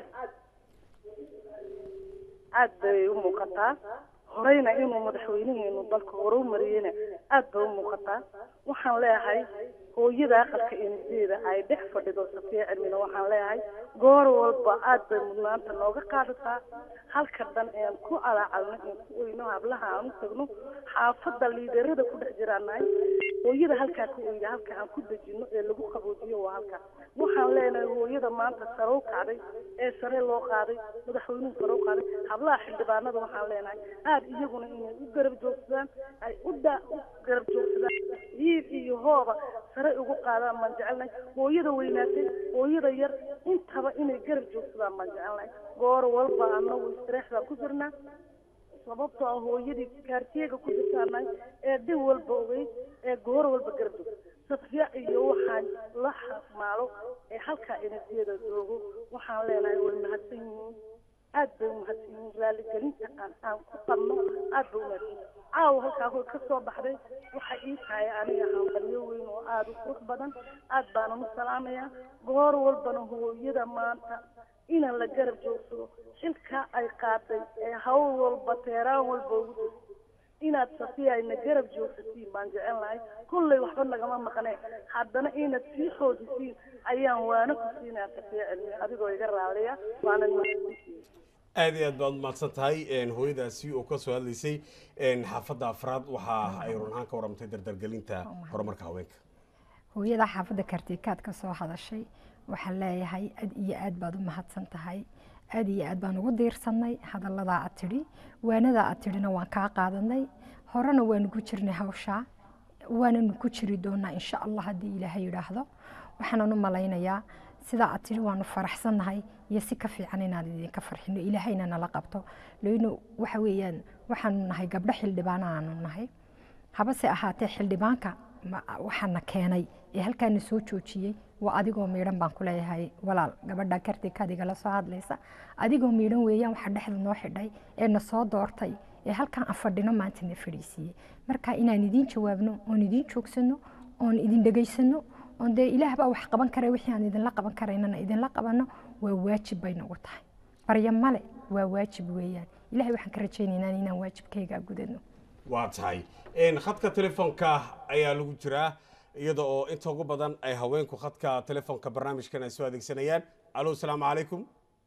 aad bay u muuqataa horeyna inuu madaxweynaheenu dalka hore u mariyeyna aad bay u muuqataa waxaan leeyahay hooyada aqalka inideeda ay dhex fadhido safiya cilmina waxaan leeyahay goor walba aad bay mudnaanta nooga qaadataa halka dhan ean ku alaacalno in ku oyno hablaha aan u tagno xaafadda liidarada ku dhex jiraanahay hooyada halkaa ka oyda halka aan ku dejino ee lagu qaboojiyo waa halka waxaan leenahay hooyada maanta sare u kacday ee sare loo qaaday madaxweynuhu sare u qaaday hablaha xildhibaanada waxaan leenahay aad iyaguna inay u garab joogsadaan ay u da u garab joogsadaan hiil iyo hooba sare ugu qaadaan baan jecelnahay hooyada weynaatay hooyada yar intaba inay garab joogsadaan baan jecelnahay goor walba anagu istireex baan ku jirnaa sababtoo ah hooyadii kaartiyega ku jirtaanahay ee dhin walba ogeyd ee goor walba garab joogta safiya iyo waxaan la xamaalo ee halkaa enerjiyada joogo waxaan leenahay way mahadsan yihiin aad bay umahadsan yihiin raaligelinta aan aan ku qabno aad bay umahadsan yihiin caawa halkaa hoy ka soo baxday waxay ii tahay aniga hanqalyo weyn oo aada u qurux badan aad baanan u salaamayaa goor walbana hooyada maanta inaan la garab joogsado xilkaa ay qaaday ee hawl walba teeraan walba ugu jirto inaad safiya ayna garab joogsatiin baan jecel lahay kullay waxba nagama maqnee haddana inaad sii xoojisiin ayaan waana ku siinaa safiya cilmi adigoo iga raaliya waanan mahadsantihiin aad iyo aad baad umahadsan tahay Een, hooyadaasi oo ka soo hadlaysay een, xaafadda afraad waxa ay run ahaan ka waramtay dardargelinta horumarka haweenka hooyada xaafadda kartikaad ka soo hadashay waxaan leeyahay aad iyo aad baad u mahadsan tahay aad iyo aad baan ugu diirsanay hadalladaa aad tidhi waanadaa aad tidhina waan kaa qaadanay horena waanu ku jirnay hawshaa waananu ku jiri doonaa insha allah haddii ilaahay yidhaahdo waxaanan u malaynayaa sidaa aad tidhi waanu faraxsannahay iyo si ka fiican inaan idinka farxino ilaahayna nala qabto leyno waxa weeyaan waxaanu nahay gabdho xildhibaana aanu nahay habase ahaatee xildhibaanka ma- waxaana keenay ee halkaana soo joojiyey waa adigoo miidhan baan ku leeyahay walaal gabadha kartikaadiga la soo hadlaysa adigoo miidhan weeyaan waxa dhexda noo xidhay ee na soo doortay ee halkaan aan fadhino maanta na fadhiisiiyey marka inaan idiin jawaabno oon idiin joogsano oon idin dhegaysano oon dee ilaah baa wax qaban kara wixii aan idinla qaban karaynana idinla qabanno waa waajib bay nagu tahay barya male waa waajib weeyaan ilahay waxaan ka rajaynaynaa inaan waajibkayga gudano waa tahay Een, khadka telefoonka ayaa lagu jiraa iyada oo inta ugu badan ay haweenku khadka telefoonka barnaamijkan ay soo adeegsanayaan alo asalaamu calaykum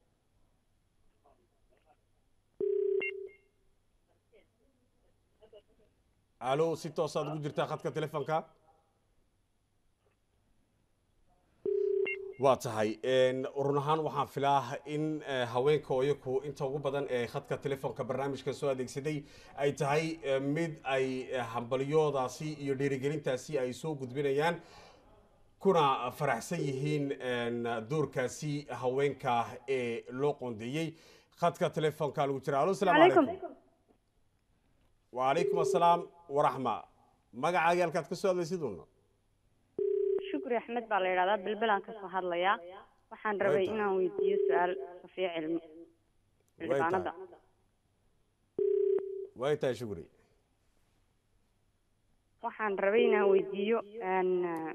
alo si toosaad ugu jirtaa khadka telefoonka waa tahay Een, run ahaan waxaan filaa in eh, haweenka oo iyaku inta ugu badan ee khadka telefoonka barnaamijka soo adeegsaday ay tahay eh, mid ay eh, hambalyoodaasi iyo dhiirigelintaasi ay soo gudbinayaan kuna faraxsan yihiin een, doorkaasi haweenka ee loo qoondeeyey khadka telefoonka lagu jira alo asalaamu Calaykum. calaykum wacalaykum assalaam waraxma magacaaga halkaad ka soo hadlaysid uuna shukri axmed baa la yidhahdaa bilbilaan kasoo hadlayaa waxaan rabay tahay. inaan weydiiyo su-aal safiya cilmi xildhibaanada way tahay shukri waxaan rabay inaan weydiiyo een,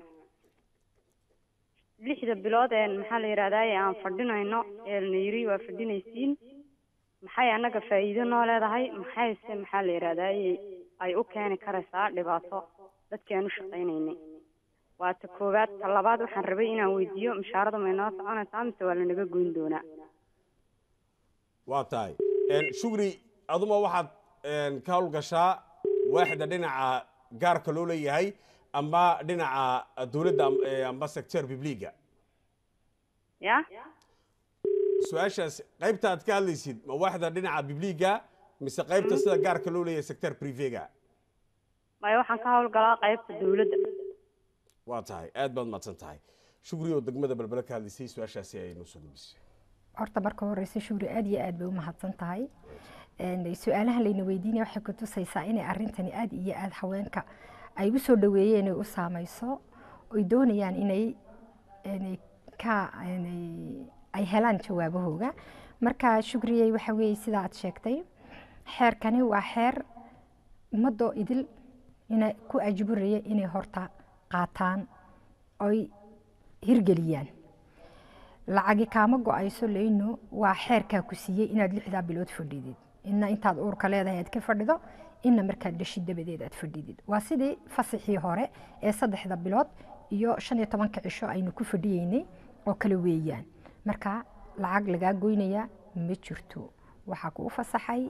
lixda bilood ee maxaa la yidhahdaa ee aan fadhinayno ee la yiri waa fadhinaysiin maxay annaga faa'iido noo leedahay maxayse maxaa la yidhahdaa ay u keeni karaysaa dhibaato dadkii aan u shaqaynaynay waa ta koowaad ta labaad waxaan rabay inaan weydiiyo mushaarada ma inoo soconaysaa mise waa lanaga goyn doonaa waa tahay shugri aduma waxaad ka howlgashaa waaxda dhinaca gaarka loo leeyahay amba dhinaca dowladda amba sector bibliga ya su-aashaas qaybta aad ka hadlaysid ma waaxda dhinaca bibliga mise qaybta sida gaarka loo leeyahay sector privega maya waxaan ka howlgalaa qaybta dowladda waa tahay aad baad mahadsan tahay shugri oo degmada balbele ka hadlaysay su-aashaasi ay noo soo gudbisay horta marka horeysa shugri aad iyo aad bay u mahadsan tahay su-aalaha layna weydiinaya waxay kutusaysaa inay arintani aad iyo aad haweenka ay u soo dhaweeyeen ay u saameyso oy doonayaan inay ka ay helaan jawaabahooga marka shugriyey waxa weeye sida aad sheegtay xeerkani waa xeer ummadoo idil ina ku ajburaya inay horta qaataan oy hirgeliyaan lacagi kaama go-ayso leyno waa xeerkaa ku siiyey inaad lixdaa bilood fadhidid ina intaad uurka leedahay aad ka fadhido ina markaad dhashid dabadeed aad fadhidid waa sidii fasaxii hore ee saddexda bilood iyo shan iyo tobanka cisho aynu ku fadhiyeynay oo kale weeyaan marka lacag lagaa goynaya ma jirto waxaa kuu fasaxay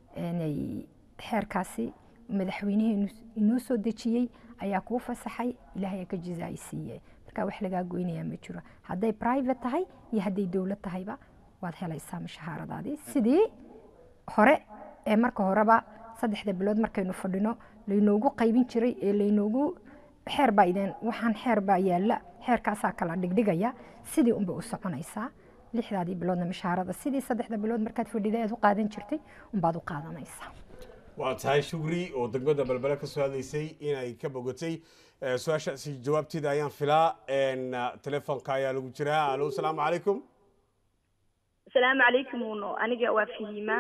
xeerkaasi madaxweyneheenu inoo soo dejiyey ayaa kuu fasaxay ilaahay ka jizaa'i siiyey marka wax lagaa goynaya ma jiro hadday private tahay iyo hadday dowlad tahayba waad helaysaa mushahaaradaadii sidii hore ee marka horeba saddexda bilood markaynu fadhino laynoogu qaybin jiray ee laynoogu xeer baa idin waxaan xeer baa yaalla xeerkaasaa kala dhigdhigaya sidii unba u soconaysaa lixdaadii biloodna mushaharada sidii saddexda bilood markaad fadhida aad u qaadan jirtay unbaad u qaadanaysaa waa tahay shugri oo degmada balbele ka soo hadlaysay inay ka bogatay su-aashaasi jawaabteeda ayaan filaa telefoonka ayaa lagu jiraa alo asalaamu calaykum asalaamu calaykum uno aniga waa fahima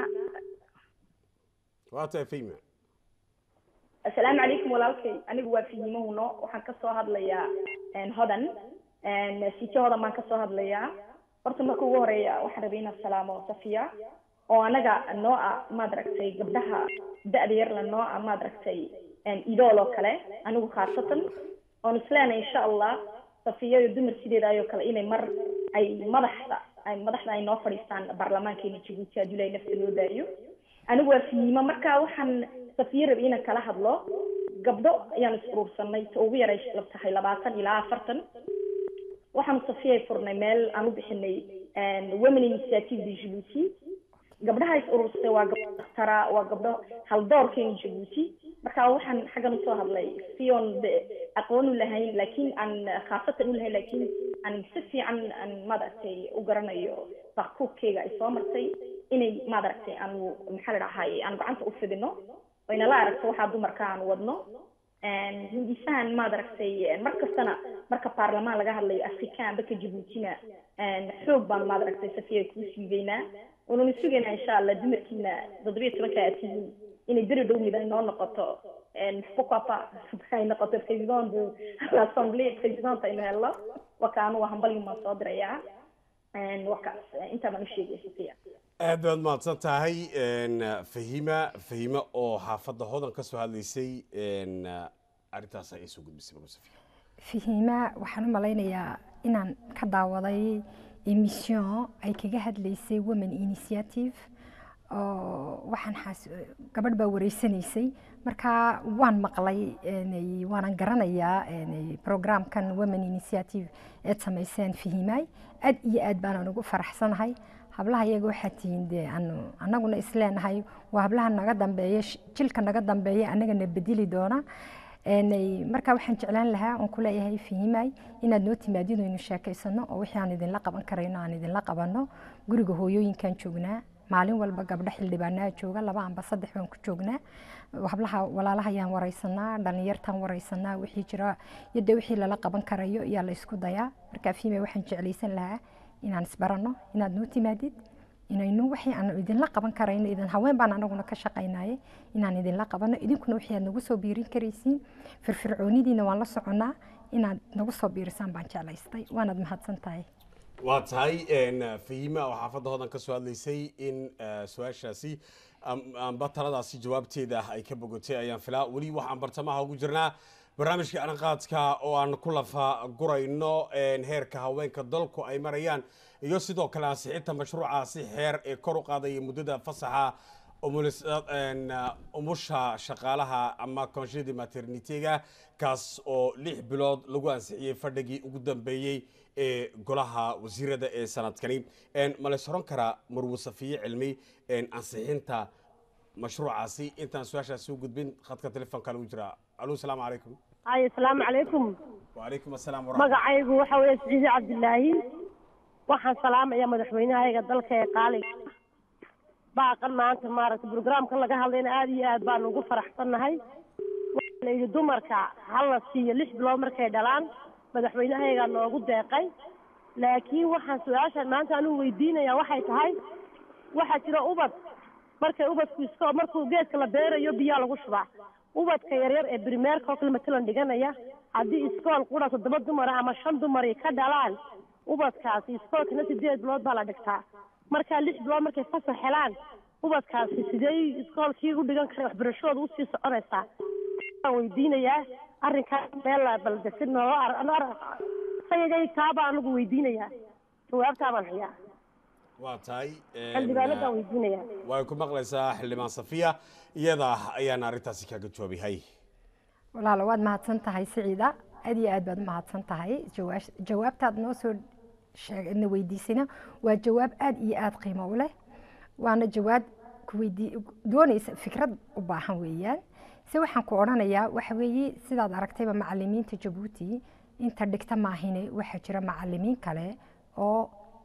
waa tahay fahima asalaamu calaykum walaalkay anigu waa fahima uno waxaan kasoo hadlayaa hodan sijo hodan baan kasoo hadlayaa horta marka ugu horeeya waxaan rabay inaan salaamo safiya oo anaga noo ah maad aragtay gabdhaha da-da yarla noo ah maad aragtay idool oo kale anigu khaasatan oon isleenay insha allah safiya iyo dumar sideeda ayoo kale inay mar ay madaxda ay madaxda ay noo fadhiistaan baarlamaankeena jabuuti haddii ilahay nafta loo daayo anigu waa fiima marka waxaan safiya rabay inaan kala hadlo gabdho ayaan is urursanay ta ugu yaray tahay labaatan ilaa afartan waxaanu safiyay furnay meel aan u bixinay women initiative de jabuuti gabdhaha is urursatay waa gabdho dakhtara waa gabdho haldoorkeena jabuuti marka waxaan xaggan usoo hadlay sion de aqoon u lahayn laakiin aan khaasatan u lahayn laakiin aan si fiican aan maaragtay u garanayo bakkuubkeyga ay soo martay inay maaragtay aanu maxaa la dhahay aan gacanta u fidino oyna la aragto waxaa dumarka aan wadno hindisahan maad aragtay mar kastana marka baarlamaan laga hadlayo afrikaan baka jabuutina xoog baan maad aragtay safiya kuu siibeynaa waanuna sugaynaa insha allah dumarkiina toddobiyo tobanka aad tihiin inay beri dhow mid ay noo noqoto pourquoi ay noqoto président de l'assemblée présidente aynu helno waka anu waa hambalyin baan soo dirayaa wakaas intaa baan u sheegaya safiya aad baad mahadsan tahay fahima fahima oo xaafadda hodan ka soo hadlaysay arrintaas ay soo gudbisay magusafiya fahima waxaan u malaynayaa inaan ka daawaday emission ay kaga hadlaysay women initiative oo waxaan xaas gabadh baa wareysanaysay marka waan maqlay waanan garanayaa programkan women initiative eed samayseen fahimaay aad iyo aad baanaan ugu faraxsanahay hablaha iyaga waxaa tihiin dee anu annaguna isleenahay waa hablaha naga dambeeya jilka naga dambeeya annagana bedeli doona marka waxaan jeclaan lahaa oon kuleeyahay fahimaay inaad noo timaadid aynu sheekaysano oo wixii aan idinla qaban karayno aan idinla qabano guriga hooyooyinkan joognaa maalin walba gabdho xildhibaanaa jooga laba amba saddex baan ku joognaa hablaha walaalaha ayaan wareysanaa dhalinyartaan wareysanaa wixii jira iyo dee wixii lala qaban karayo ayaa la isku dayaa marka fahimaay waxaan jeclaysan lahaa inaan isbarano inaad noo timaadid inaynu wixii aan idinla qaban karayno idin haween baan anaguna ka shaqaynaye inaan idinla qabano idinkuna wixii aad nagu soo biirin karaysiin firfircoonidiina waan la soconnaa inaad nagu soo biirisaan baan jeclaystay waanaad mahadsan tahay waa tahay fahima oo xaafadda hodan ka soo hadlaysay in su-aashaasi amba taladaasi jawaabteeda ay ka bogotay ayaan filaa weli waxaan bartamaha ugu jirnaa barnaamijka anaqaadka oo aan ku lafa gurayno heerka haweenka dalku ay marayaan iyo sidoo kale ansixinta mashruucaasi xeer ee kor u qaadaya muddada fasaxa umusha shaqaalaha ama konshidi maternitega kaas oo lix bilood lagu ansixiyey fadhigii ugu dambeeyey ee golaha wasiirada ee sanadkani ma la soron karaa marwo safiye cilmi ansixinta mashruucaasi intaan su-aashaasi u gudbin khadka telefoonka lagu jiraa alo asalaamu calaykum ay asalaamu calaykum wacalaykum asalaam magacaygu waxa weeye siciide cabdilaahi waxaan salaamayaa madaxweynahayaga dalka ee qaaliga baaqan maanta maaragtay brograamkan laga hadlayna aada iyo aad baanu ugu faraxsannahay waxaa la yidhi dumarka hala siiyo lix bilood markay dhalaan madaxweynahayagaa noogu deeqay laakiin waxaan su-aashan maanta anigu weydiinayaa waxay tahay waxaa jira ubad markay ubadku isko markuu geedka la beerayo biyaa lagu shubaa ubadka yaryar ee brimeerka oo kale matalan dhiganaya haddii iskool qura toddoba dumara ama shan dumari ka dhalaan ubadkaasi iskoolkana sideed bilood baa la dhigtaa markaa lix bilood markay fasax helaan ubadkaasi sidee iskoolkii u dhigan kara waxbarashadooda usii soconaysaa waan weydiinayaa arrinkaas meel baldesin sayagay kaabaa anagu weydiinayaa jawaabtaa baan hayaa waa tahay xildhibaanadaan weydiinayaa way ku maqlaysaa xildhibaan safiya iyada ayaana arrintaasi kaga jawaabihay walaalo waad mahadsan tahay siciida aad iyo aad baad u mahadsan tahay jawaash- jawaabtaad noo soo sheeg na weydiisayna waa jawaab aad iyo aad qiimo u leh waana jawaab kuweydii doonaysa fikrad u baahan weeyaan se waxaan ku odhanayaa waxa weeye sidaad aragtayba macalimiinta jabuuti inta dhigta maahine waxaa jira macalimiin kale oo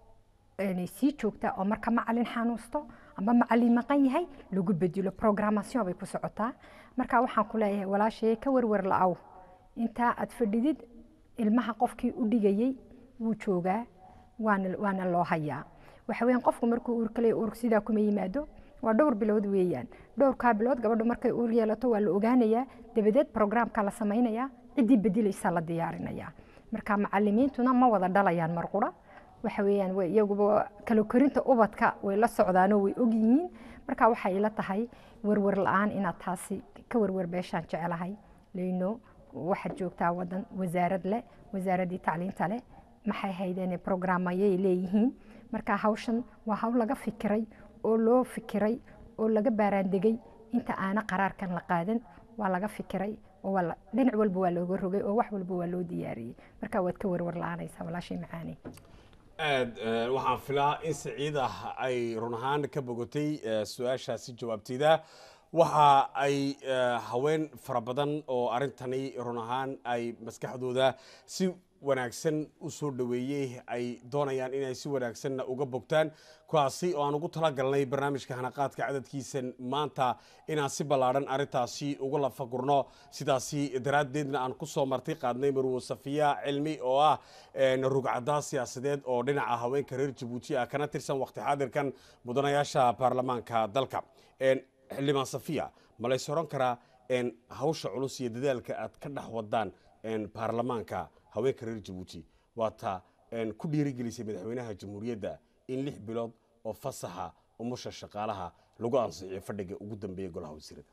een sii joogta oo marka macalin xanuusto ama macalin maqan yahay lagu bedelo programmation bay ku socotaa marka waxaan ku leeyahay walaashee ka warwar la-aw intaa aad fadhidid ilmaha qofkii u dhigayey wuu joogaa waana waana loo hayaa waxa weeyaan qofku markuu uur kale uur sidaa kuma yimaado waa dhowr bilood weeyaan dhowrkaa bilood gabadhu markay uur yeelato waa la ogaanayaa dabadeed programka la samaynayaa ciddii bedelaysaa la diyaarinayaa marka macalimiintuna ma wada dhalayaan marqura waxa weeyaan way iyaguba kala korinta ubadka way la socdaanoo way og yihiin marka waxay ila tahay warwar la-aan inaad taasi ka warwar beeshaan jecelahay leyno waxaad joogtaa wadan wasaarad leh wasaaraddii tacliinta leh maxay haydeen programayay leeyihiin marka hawshan waa hawl laga fikiray oo loo fikiray oo laga baaraandegay inta aana qaraarkan la qaadan waa laga fikiray oo waa la- dhinac walba waa looga rogay oo wax walba waa loo diyaariyey marka waad ka warwar la-aanaysaa walaashay macaani aad eh, waxaan filaa in siciida ay run ahaan ka bogotay eh, su-aashaasi jawaabteeda waxa ay eh, haween fara badan oo arrintani run ahaan ay maskaxdooda si wanaagsan u soo dhoweeyey ay doonayaan inay si wanaagsanna uga bogtaan kuwaasi oo aan ugu talagalnay barnaamijka hanaqaadka cadadkiisan maanta inaan si ballaadhan arrintaasi uga lafagurno sidaasi daraaddeedna aan ku soo marti qaadnay marwo safiya cilmi oo ah een, rugcadaa siyaasadeed oo dhinaca haweenka reer jabuuti ah kana tirsan waqti xaadirkan mudanayaasha baarlamaanka dalka Een, xildhibaan safiya ma lays oran karaa een, hawsha culus iyo dadaalka aad ka dhex wadaan een, baarlamaanka haweenka reer jabuuti waa taa een, ku dhiirigelisay madaxweynaha jamhuuriyadda in lix bilood oo fasaxa umusha shaqaalaha lagu ansixiyo fadhiga ugu dambeeya golaha wasiirada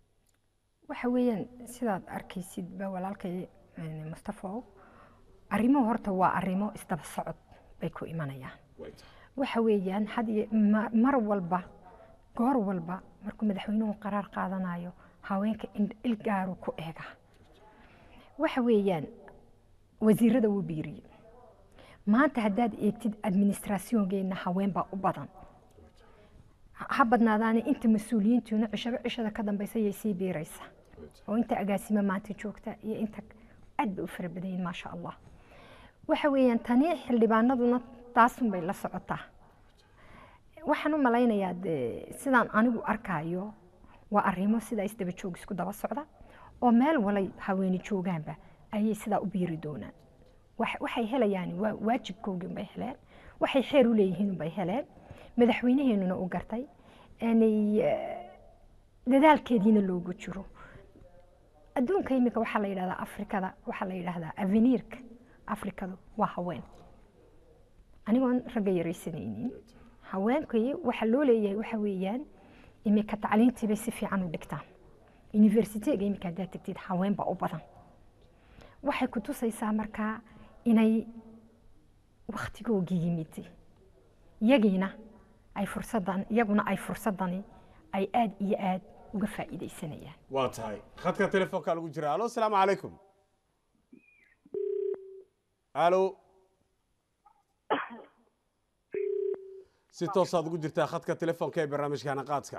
waxa weeyaan sidaad arkaysid ba walaalkay een, mustafaow arrimuhu horta waa arrimo isdaba socod bay ku imanayaan waxa weeyaan had iyo ma- mar walba goor walba markuu madaxweynuhu qaraar qaadanayo haweenka in- il gaaru ku eega waxa weeyaan wasiirada wuu biiriyey maanta haddaad eegtid administrationgeena haween baa u badan ha ha badnaadaana inta mas-uuliyiintuuna cishaba cishada ka dambaysa yay sii biiraysa oo inta agaasimo maanta joogta iyo inta aad bay u fara badan yihiin maasha allah waxa weeyaan tani xildhibaanaduna taasunbay la socotaa waxaan u malaynayaa dee sidaan anigu arkaayo waa arrimo sidaa isdaba joog isku daba socda oo meel walay haweeni joogaanba ayay sidaa u biiri doonaan wax- waxay helayaan waa waajibkoogii unbay heleen waxay xeer u leeyihiin unbay heleen madaxweynaheenuna u gartay inay eh, dadaalkeediina loogu jiro adduunka imika waxaa la yidhahdaa afrikada waxaa la yidhahdaa aveniirka afrikadu waa haween anigoon ragga yaraysanaynin haweenkii waxaa loo leeyahay waxa weeyaan imika tacliintii bay si fiican u dhigtaan universityga imika haddaad tegtid haween baa u badan waxay ku tusaysaa markaa inay wakhtigoogii yimid iyagiina ay fursaddan iyaguna ay fursaddani ay aad iyo aad uga faa'iidaysanayaan waa tahay khadka telefoonka lagu jira alo asalaamu calaykum alo si toosaad ugu jirtaa khadka telefoonka ee barnaamijka hanaqaadka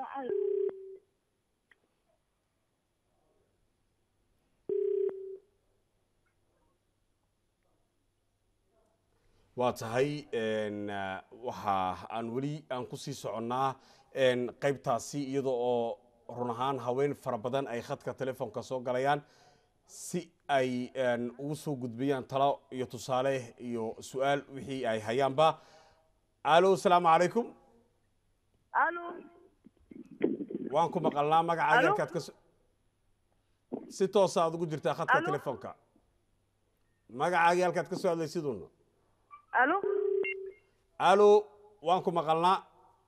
waa tahay waxa aan weli aan kusii soconnaa qaybtaasi iyada oo run ahaan haween fara badan ay khadka telefoonka soo galayaan si ay ugu soo gudbiyaan talo iyo tusaale iyo su-aal wixii ay hayaanba alo asalaamu calaykum alo waan ku maqalnaa magacaaga halkaad ka si toosa aad ugu jirtaa khadka Alo? telefoonka magacaagii halkaad ka soo hadlaysiduna alo alo waan ku maqalnaa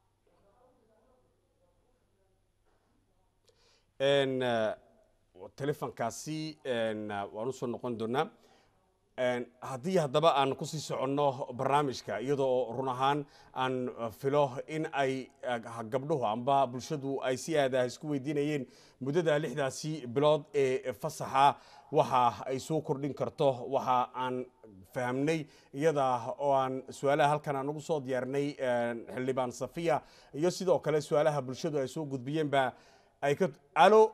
n telefonkaasi n waan usoo noqon doonaa n haddii haddaba aan kusii soconno barnaamijka iyadoo run ahaan aan filo in ay ah, gabdhuhu amba bulshadu ay si aada isku weydiinayeen muddada lixdaasi bilood ee fasaxa waxa ay soo kordhin karto waxa aan fahamnay iyada oo aan su-aalaha halkan aan ugu soo diyaarinay xildhibaan safiya iyo sidoo kale su-aalaha bulshadu ay soo gudbiyeenba ay ka alo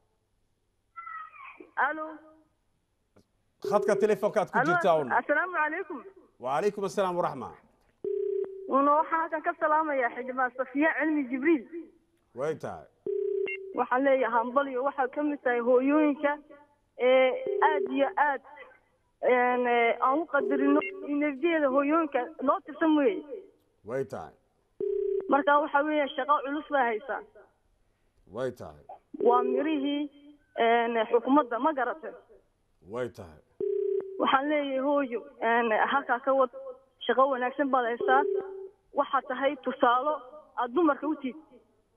alo khadka telefoonka aad ku jirtaa un assalaamu calaykum wacalaykum assalaam waraxma una waxaan halkan ka salaamayaa xildhibaan safiya cilmi jibriil way tahay waxaan leeyahay hambaliyo waxaad ka mid tahay hooyooyinka ee aad iyo aad een, ee, aan u qadarino enerjiyada hooyooyinka noo tirsan weeye way tahay marka waxa weeye shaqo culus baa haysaa way tahay waa mirihii een, xukuumadda ma garatay way tahay waxaan leeyahay hooyo een, halkaa ka wad shaqo wanaagsan baad haysaa waxaad tahay tusaalo aad dumarka u tiid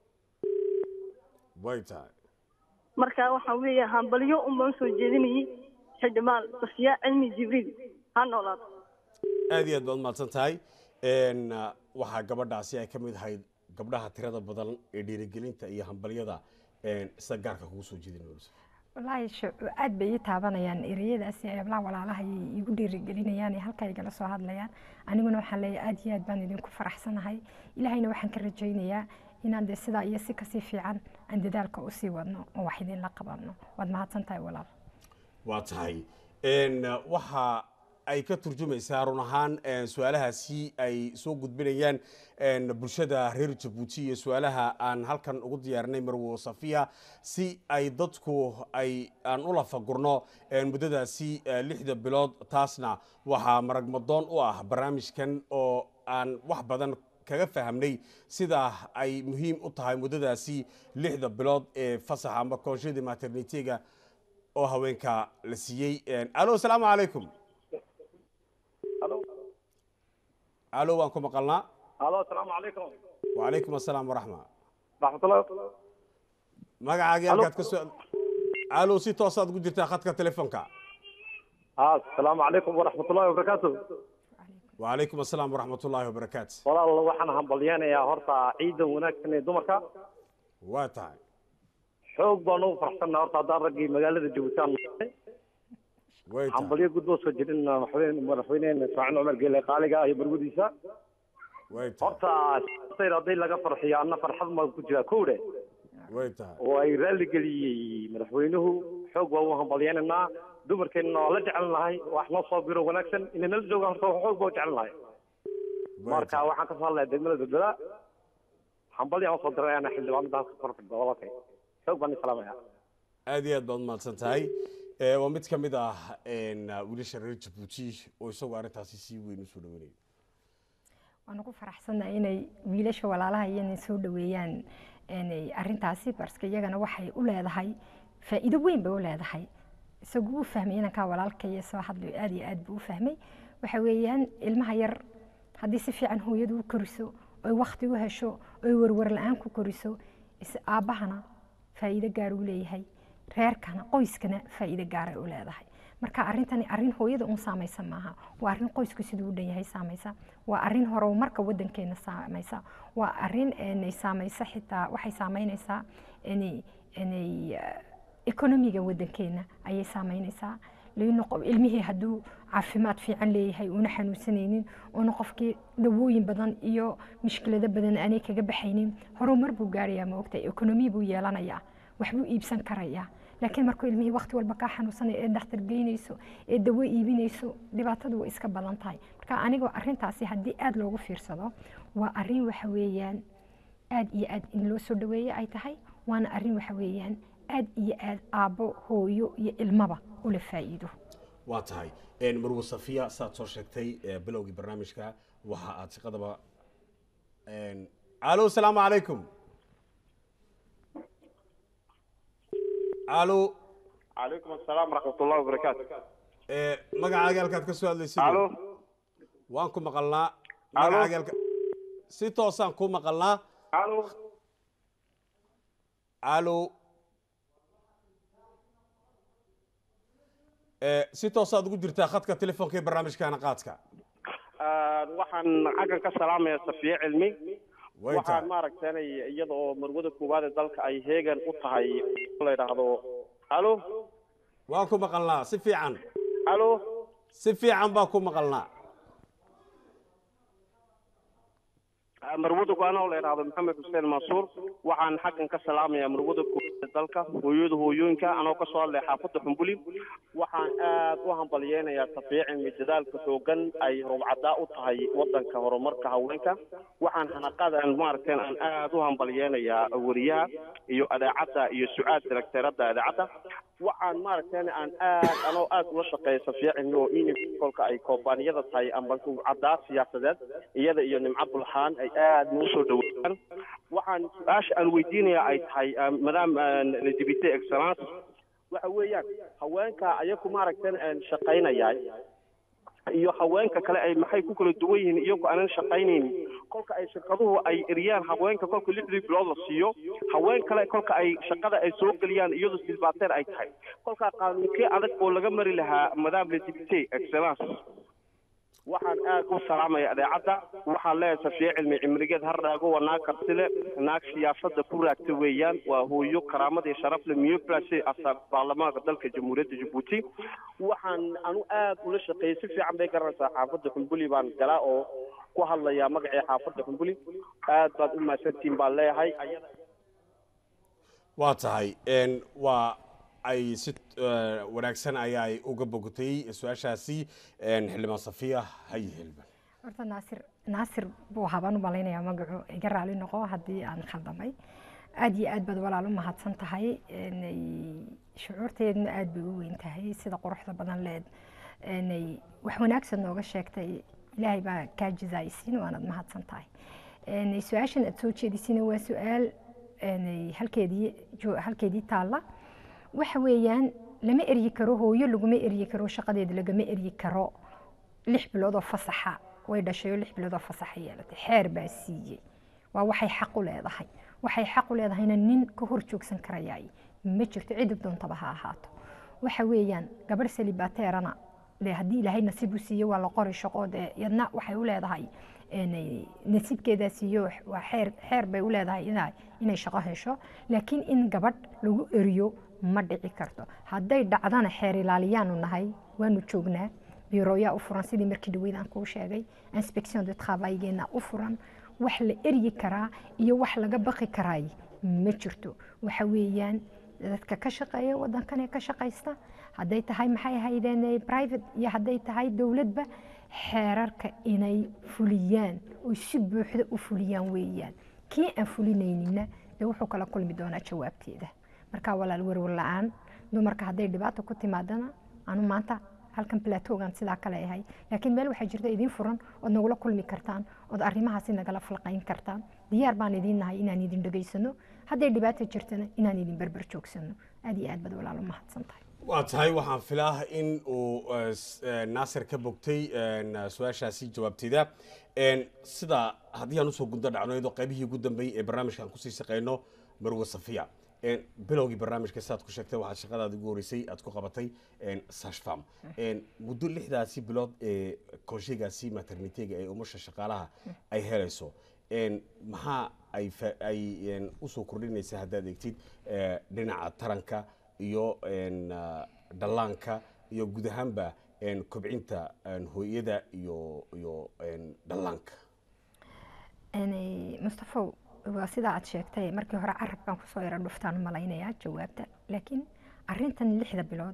way tahay marka waxaan weeya hambalyo un baan usoo jeedinayay xildhibaan safiya cilmi jibriil ha noolaato aad iyo aad baad umahadsan tahay n waxaa gabadhaasi ay ka mid ahayd gabdhaha tirada badan ee dhiirigelinta iyo hambalyada n sida gaarka kugu soo jeedinaysa wallaahi shu- aad bay ii taabanayaan ereyadaasi eeblaha walaalaha ayay iigu dhiirigelinayaan ee halka igala soo hadlayaan aniguna waxaan leeyahay aad iyo aad baan idinku faraxsanahay ilaahayna waxaan ka rajaynayaa inaan dee sidaa iyo si kasii fiican aan dadaalka usii wadno oo wax idinla qabanno waad mahadsan tahay walaal waa tahay n waxa ay ka turjumaysaa run ahaan n su-aalahaasi ay soo gudbinayaan n bulshada reer jabuuti iyo su-aalaha aan halkan ugu diyaarinay marwo safiya si ay dadku ay aan u lafagurno n muddadaasi eh, lixda bilood taasna waxaa maragmadoon u ah barnaamijkan oo aan wax badan kaga fahamnay sida ay muhiim u tahay muddadaasi lixda bilood ee fasaxa amba koonshadii maternitega oo haweenka la siiyey alo asalaamu calaykum alo waan ku maqalnaa alo asalaamu calaykum wacalaykum assalaam waraxma raxmatullah magacaagii halkaad ka soo alo si toosaad ugu jirtaa khadka telefoonka asalaamu calaykum waraxmatullahi wabarakaatu wacalaykum assalaam waraxmat ullaahi wabarakaatu walaal waxaan hambalyeynayaa horta ciidan wanaagsan ee dumarka waa tahay xoog baan ugu faraxsannahay horta haddaan raggii magaalada jabuuti aan nahay way tahay hambalyo gudboo soo jirin madaxweyne madaxweynehena ismaaciil cumar geele qaaliga iyo barwadiisa way tahay horta sayr hadday laga farxiyo anna farxad maan ku jiraa kowdhe way tahay oo ay raalli geliyey madaxweynuhu xoog baan u hambalyeynaynaa dumarkeenna waa la jecel nahay wax noo soo biro wanaagsan inay nala joogaan horta xoog baan u jecel nahay marka waxaan ka soo hadlayaa degmada berbera hambalyaan usoo diray ana xildhibaanada halka korfadda walaalkay xoog baan isalaamaya aad iyo aad baad umahadsan tahay Eh, waa mid ka mid ah n wiilasha reer jabuuti oo isagoo arrintaasi si weyn usoo dhaweynayo waan ugu faraxsannahay inay wiilasha walaalaha iyana soo dhaweeyaan inay arrintaasi barska iyagana waxay u leedahay faa'iido weyn bay u leedahay isagu wuu fahmay inankaa walaalkaya soo hadlayo aad iyo aad buu u fahmay waxa weeyaan ilmaha yar haddii si fiican hooyadu u koriso oy wakti u hesho oy warwar la-aan ku koriso is aabbahana faa'iido gaar u leeyahay reerkana qoyskana faa'iido gaaray u leedahay marka arrintani arrin hooyada un saamaysa maaha waa arrin qoysku siduu u dhan yahay saamaysa waa arrin horumarka wadankeena saamaysa waa arrin inay saamaysa xitaa waxay saameynaysaa inay inay eh, ekonomiga wadankeena ayay saameynaysaa liino qof- ilmihii hadduu caafimaad fiican leeyahay uuna xanuunsanaynin uuna qofkii dawooyin badan iyo mushkilado badan aanay kaga baxaynin horumar buu gaarayaa ma ogtahay ekonomi buu yeelanayaa waxbuu iibsan karayaa laakiin markuu ilmihii waqti walba kaa xanuunsanaya ee dhakhtar geynayso ee dawo iibinayso dhibaatadu way iska badan tahay marka anigoo arrintaasi haddii aada loogu fiirsado waa arrin waxa weeyaan aad iyo aad in loo soo dhaweeye ay tahay waana arrin waxa weeyaan aad iyo aad aabbo hooyo iyo ilmaba ula faa'iido waa tahay marwo safiya saad soo sheegtay eh, bilowgii barnaamijka waxa aad shaqadaba alo asalaamu calaykum alo calaykum asalaam waraxmatullahi wabarakaatu eh, magacaaga halkaad ka soo hadlaysid Alo. waan ku maqalnaa Alo. magacaaga halka si toosaan ku maqalnaa alo alo Eh, si toosaad ugu jirtaa khadka telefoonka ee barnaamijkaana qaadka waxaan xaggan ka salaamaya safiye cilmi Way waxaan tahay. maaragtay iyada oo marwada koowaad ee dalka ay heegan u tahay la yidhaahdo alo waan ku maqalnaa si fiican alo si fiican baa ku maqalnaa marwada go-aan oo la yidhaahdo maxamed xuseen mansuur waxaan xaggan ka salaamayaa marwada koowaad ee dalka hooyada hooyooyinka anoo ka soo hadlay xaafadda xumbuli waxaan aad u hambalyeynayaa tafiicimi dadaalka xoogan ay rubcadaa u tahay wadanka horumarka haweenka waxaan hanaqadan maaragteen aan aad u hambalyeynayaa wariyaha iyo adeecadda iyo su-aal direkteeradda adeecadda waxaan maaragteen aan aad anoo aad ula shaqeeya safiicimi oo in kolka ay koobaaniyada tahay amba rubcadaa siyaasadeed iyada iyo nimco bulxaan ay aad noo soo dhaweeyaan waxaan su-aasha aan weydiinaya ay tahay madam LGBT excellence waxa weeyaan haweenka ayaku maaragtan shaqaynaya iyo haweenka kale ay maxay ku kala duwan yihiin iyagu aanan shaqaynaynin kolka ay shirkaduhu ay eriyaan haweenka kolka lixdii bilood la siiyo haween kale kolka ay shaqada ay soo geliyaan iyadu silbaateer ay tahay kolka qaanuunkee adag oo laga mari lahaa madam LGBT excellence waxaan aad u salaamaya adeecadda waxaan leeyahay safiye cilmi cimrigeed har raago waa naag kartile naag siyaasada ku raagta weeyaan waa hooyo karaamad iyo sharaf le miyo place asa baarlamaanka dalka jamhuuriyadda jabuuti waxaan anu aad ula shaqeeyey si fiican bay garanaysaa xaafadda xumbuli baan galaa oo ku hadlayaa magacii xaafadda xumbuli aad baad u mahadsantihiin baan leeyahay waa tahay n waa ay si eh, wanaagsan ayaay uga bogotay su-aashaasi xildhibaan safiya haye helban horta naasir naasir buu habaan u malaynayaa magacu iga raali noqo haddii aan khaldamay aad iyo aad baad walaal u mahadsan tahay Inay shucuurteedna aad bay u weyn tahay sida quruxda badan leed inay wax wanaagsan nooga sheegtay ilaahay baa kaa jazaayisiin waanaad mahadsan tahay Inay su-aashan aad soo jeedisina waa su-aal inay halkeedii jo- halkeedii taalla waxa weeyaan lama eryi karo hooyo laguma eryi karo shaqadeeda lagama eryi karo lix bilood oo fasaxa way dhashay oo lix bilood oo fasaxa yeelatay xeer baa siiyey waa waxay xaq u leedahay waxay xaq u leedahayna nin ka hor joogsan karayaay ma jirto cidda doontaba ha ahaato waxa weeyaan gabadh salibateerana dee haddii ilaahay nasiib u siiyo waa la qori shaqo dee yadna waxay u leedahay inay nasiibkeedaa siiyo waa xeer xeer bay u leedahay inay inay shaqo hesho laakiin in gabadh lagu eriyo ma dhici karto hadday dhacdana xeer ilaaliyaanu nahay waanu joognaa biirooyaa u furan sidii markii dhaweyd aan kuu sheegay inspection de travailgeena u furan wax la eryi karaa iyo wax laga baqi karaay ma jirto waxa weeyaan dadka ka shaqeeya wadankan ee ka shaqaysta hadday tahay maxay ahaydeen private iyo hadday tahay dowladba xeerarka inay fuliyaan oo si buuxda u fuliyaan weeyaan kii aan fulinaynina dee wuxuu kala kulmi doonaa jawaabteeda marka walaal werwer la-aan dumarka hadday dhibaato ku timaadana anu maanta halkan platoogan sidaa kale ahay laakiin meel waxaa jirta idiin furan ood nagula kulmi kartaan ood arrimahaasi nagala falqayn kartaan diyaar baan idiin nahay inaan idin dhegaysano hadday dhibaato jirtana inaan idin berber joogsano aad iyo aad baad walaal u mahadsan tahay waa tahay waxaan filaa in uu eh, s- eh, naasir ka bogtay en, su-aashaasi jawaabteeda En, sida haddii aan usoo gundo dhacno iyadoo qaybihii ugu dambeeyey ee barnaamijka aan kusii shaqeyno marwe safiya een, bilowgii barnaamijka saad ku sheegtay waxaad shaqadaada ugu horeysay aad ku qabatay een, sashfam Een, muddo lixdaasi bilood ee konsheegaasi maternitega ee umusha shaqaalaha ay helayso een, maxaa ay fa- ay een, usoo kordhinaysa haddaad eegtid ee, dhinaca taranka iyo een, ah, dhallaanka iyo guud ahaanba een, kobcinta een, hooyada iyo iyo een, dhallaanka Een, mustafow waa sida aad sheegtay markii hore carabkan kusoo yara dhuftaan u malaynayaa jawaabta laakiin arintan lixda bilood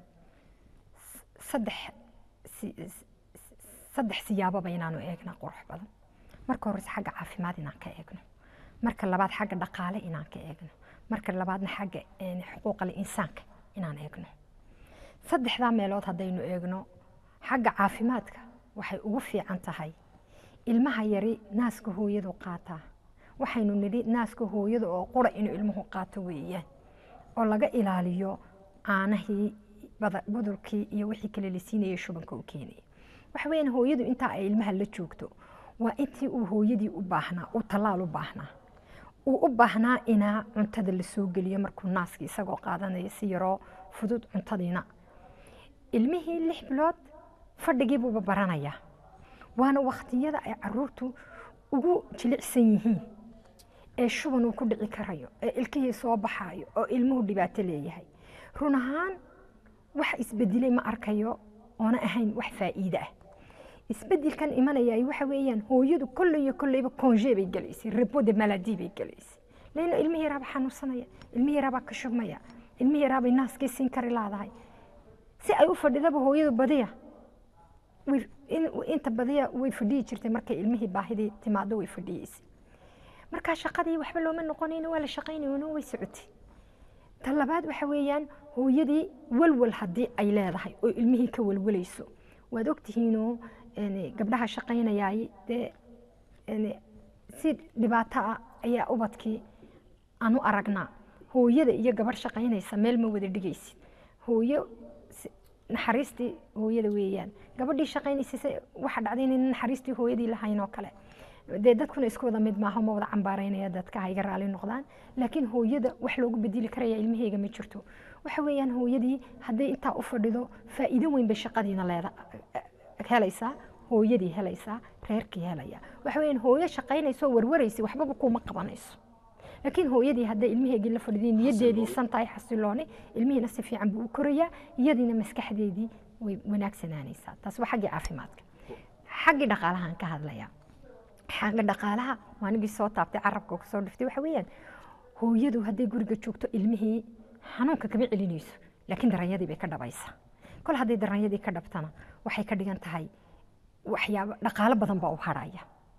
s- saddex si- s- saddex siyaababa inaanu eegna qurux badan marka horese xagga caafimaad inaan ka eegno marka labaad xagga dhaqaale inaan ka eegno marka labaadna xagga een, xuquuqal insaanka inaan eegno saddexdaa meelood haddaynu eegno xagga caafimaadka waxay ugu fiican tahay ilmaha yari naaska hooyadu qaataa waxaynu nidhi naaska hooyada oo qura inuu ilmuhu qaato weeyaan oo laga ilaaliyo caanahii bada- budurkii iyo wixii kale la siinayay shubanka u keenaya waxa weeyaan hooyadu intaa ay ilmaha la joogto waa intii uu hooyadii u baahnaa uu tallaal u baahnaa uu u baahnaa inaa cuntada la soo geliyo markuu naaskii isagoo qaadanaya si yaroo fudud cuntadiina ilmihii lix bilood fadhigii buuba baranayaa waana wakhtiyada ay caruurtu ugu jilicsan yihiin ee shuban uu ku dhici karayo ee ilkihii soo baxayo oo ilmuhu dhibaato leeyahay run ahaan wax isbedelay ma arkayo oona ahayn wax faa'iide ah isbedelkan imanaya waxa weeyaan hooyadu kolley iyo kolleyba konje bay gelaysay rebo de maladi bay gelaysay leena ilmihii yaraaba xanuunsanaya ilmihii yaraabaa ka shubmaya ilmihii yaraabay naaskii siin kari laadahay si ay u fadhidaba hooyadu badiya way- in- inta badiya way fadhiyi jirtay markay ilmihii baahidii timaado way fadhiyeysay markaa shaqadii waxba looma noqonayno waa la shaqaynayno way socotay ta labaad waxa weeyaan hooyadii walwal haddii ay leedahay oo ilmihii ka walwalayso waad ogtihiinoo een, gabdhaha shaqaynayaay dee een, si dhibaato ah ayaa ubadkii aan u aragnaa hooyada iyo gabarh shaqaynaysa meel ma wada dhigaysid hooyo si- naxariistii hooyada weeyaan gabadhii shaqaynaysa se- waxa dhacday inayna naxariistii hooyadii lahayn oo kale dee dadkuna isku wada mid maaha ma wada cambaaraynaya dadka ha iga raali noqdaan laakiin hooyada wax loogu bedeli karaya ilmaheyga ma jirto waxa weeyaan hooyadii hadday intaa u fadhido faa'iido weyn bay shaqadiina leeda helaysaa hooyadii helaysaa reerkii helaya waxa weeyaan hooyo shaqaynayso warwaraysa waxbaba kuma qabanayso laakiin hooyadii hadday ilmaheegii la fadhiday niyadeedii san tahay xasilooni ilmihiina si fiican buu u korayaa iyadiina maskaxdeedii way wanaagsanaanaysaa taas waa xaggii caafimaadka xaggii dhaqaalahaan ka hadlayaa xagga dhaqaalaha waa anigii soo taabtay carabka kasoo dhiftay waxa weeyaan hooyadu hadday guriga joogto ilmihii xanuunka kama celinayso laakiin daranyadii bay ka dhabaysaa kol hadday daranyadii ka dhabtana waxay ka dhigan tahay waxyaabo dhaqaalo badan baa u harhaya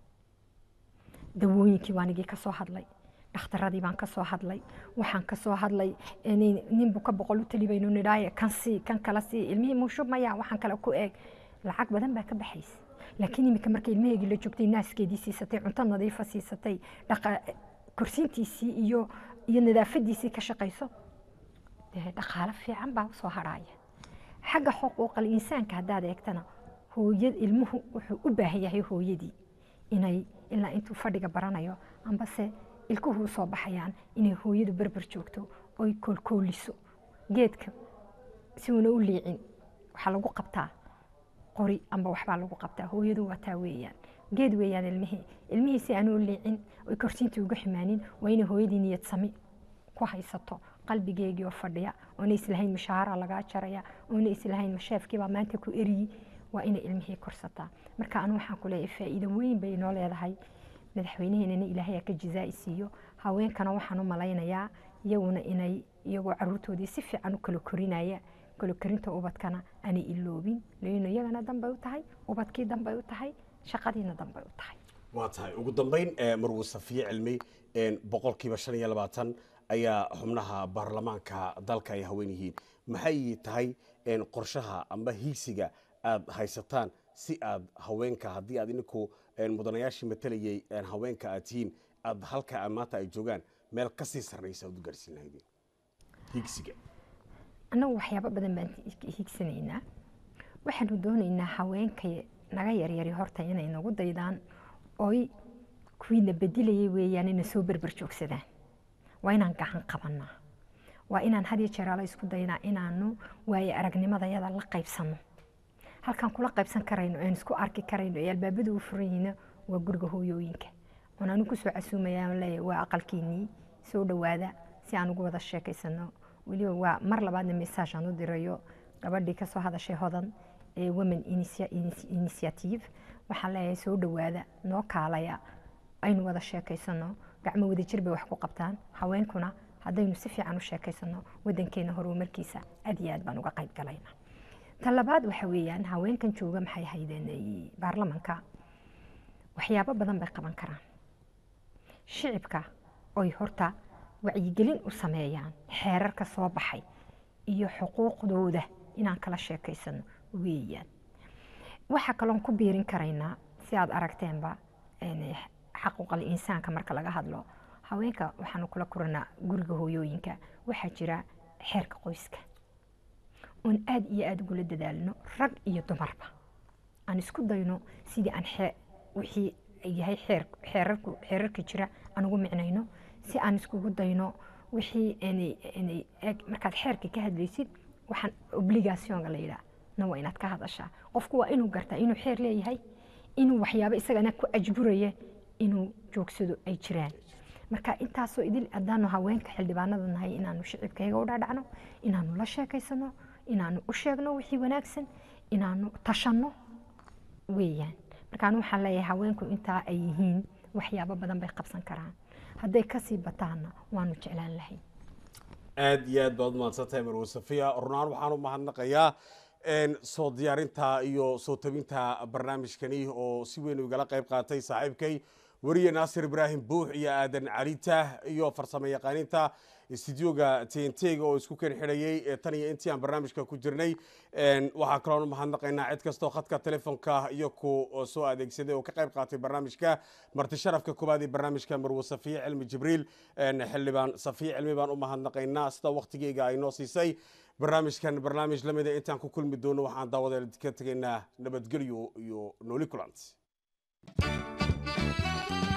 dawooyinkii waa anigii kasoo hadlay dhakhtaradii baan kasoo hadlay waxaan kasoo hadlay nin- ninbu ka boqol u tali baynu nidhaaye kan sii kan kala sii ilmihii muu shubmaya waxaan kale ku eeg lacag badan baa ka baxaysa laakiin iminka markay ilmaheegii la joogtay naaskeedii siisatay cunto nadiifa siisatay dhaqa korsiintiisii iyo iyo nadaafadiisii ka shaqayso dee dhaqaalo fiican baa usoo harhaya xagga xuquuqal insaanka haddaad eegtana hooyad ilmuhu wuxuu u baahan yahay hooyadii inay ilaa intuu fadhiga baranayo ambase ilkuhu usoo baxayaan inay hooyadu berber joogto oy koolkooliso geedka si uuna u liicin waxaa lagu qabtaa qori amba waxbaa lagu qabtaa hooyadu waa taa weeyaan geed weeyaan ilmihii ilmihii si aanu u liicin oy korsiintii uga ximaanin waa inay hooyadii niyad sami ku haysato qalbigeegii oo fadhiya oona islahayn mashaara lagaa jaraya oona islahayn masheefkiibaa maanta ku eriyi waa inay ilmihii korsataa marka anu waxaan ku leeyahay faa'iido weyn bay inoo leedahay madaxweyneheenana ilaahay ka jizaa'i siiyo haweenkana waxaan u malaynayaa iyaguna inay iyagoo caruurtoodii si fiican u kala korinaya kala korinta ubadkana aanay iloobin leino iyagana danbay u tahay ubadkii danbay u tahay shaqadiina danbay u tahay waa tahay ugu dambayn ee marwuu safiye cilmi een, boqolkiiba shan iyo labaatan ayaa xubnaha baarlamaanka dalka ay haween yihiin maxay tahay een, qorshaha amba hiigsiga aad haysataan si aad haweenka haddii aad ininku een, mudanayaashii matalayay een, haweenka aad tihiin aad halka maanta ay joogaan meel kasii sarreysa aad u gaarsiin lahaydeen hiigsiga annagu waxyaabo badan baan hiigsanaynaa waxaanu doonaynaa haweenka naga yaryari horta inay nagu daydaan oy kuwiina bedilayay weeyaan ina soo berber joogsadaan waa inaan gacan qabanaa waa inaan had iyo jeer ala isku daynaa inaanu waaye aragnimadayada la qaybsano halkaan kula qaybsan karayno aan isku arki karayno ee albaabadu u furan yihiina waa guriga hooyooyinka oon anu kusoo casuumaya leeyahay waa aqalkiinii soo dhowaada si aan ugu wada sheekaysano weliba waa mar labaadna message aan u dirayo gabadhii kasoo hadashay hodan ee women Initia- Ini- initiative waxaan leeyahay soo dhowaada noo kaalaya aynu wada sheekaysano gacmo wadajir bay wax ku qabtaan haweenkuna haddaynu si fiican u sheekaysano wadankeena horumarkiisa aad iyo aad baan uga qayb galayna ta labaad waxa weeyaan haweenkan jooga maxay haydeen ay baarlamanka waxyaabo badan bay qaban karaan shicibka oy horta wacyigelin u sameeyaan xeerarka soo baxay iyo xuquuqdooda inaan kala sheekaysano weeyaan waxaa kaloon ku biirin karaynaa si aad aragteenba een, xaquuqal insaanka marka laga hadlo haweenka waxaanu kula kuranaa guriga hooyooyinka waxaa jira xeerka qoyska oon aad iyo aad ugula dadaalno rag iyo dumarba aan isku dayno sidii aan xee- wixii yahay xeer xeerarku xeerarka jira aan ugu micnayno si aan iskugu dayno wixii inay inay eeg markaad xeerka ka hadlaysid waxaan obligationka la yidhaah na waa inaad ka hadashaa qofku waa inuu gartaa inuu xeer leeyahay inuu waxyaabo isagana ku ajburaya inuu joogsado ay jiraan marka intaasoo idil haddaanu haweenka xildhibaanada nahay inaanu shicibkayga u dhaadhacno inaanu la sheekaysano inaanu u sheegno wixii wanaagsan inaanu tashanno weeyaan markaan waxaan leeyahay haweenku intaa ay yihiin waxyaabo badan bay qabsan karaan hadday kasii bataanna waanu jeclaan lahayn aad iyo aad baad u mahadsantahay marwe safiya runaan waxaan u mahadnaqayaa een, soo diyaarinta iyo soo tabinta barnaamijkani oo si weyn igala qayb qaatay saaxiibkay weriye naasir ibraahim buux iyo aadan calita iyo farsamo yaqaaninta istudioga tntga oo isku keen xidhayay ee tan iyo intii aan barnaamijka ku jirnay Een, waxaa kaloon u mahadnaqaynaa cid kastoo khadka telefonka iyo ku soo adeegsaday oo ka qayb qaatay barnaamijka marti sharafka koowaad ee barnaamijka marwe safiye cilmi jibriil een, xildhibaan safiye cilmi baan u mahadnaqaynaa sida waqtigeyga ay noo siisay barnaamijkan barnaamij lamida intaan ku kulmi doono waxaan daawadeel ka tegaynaa nabadgelyo iyo nooli kulant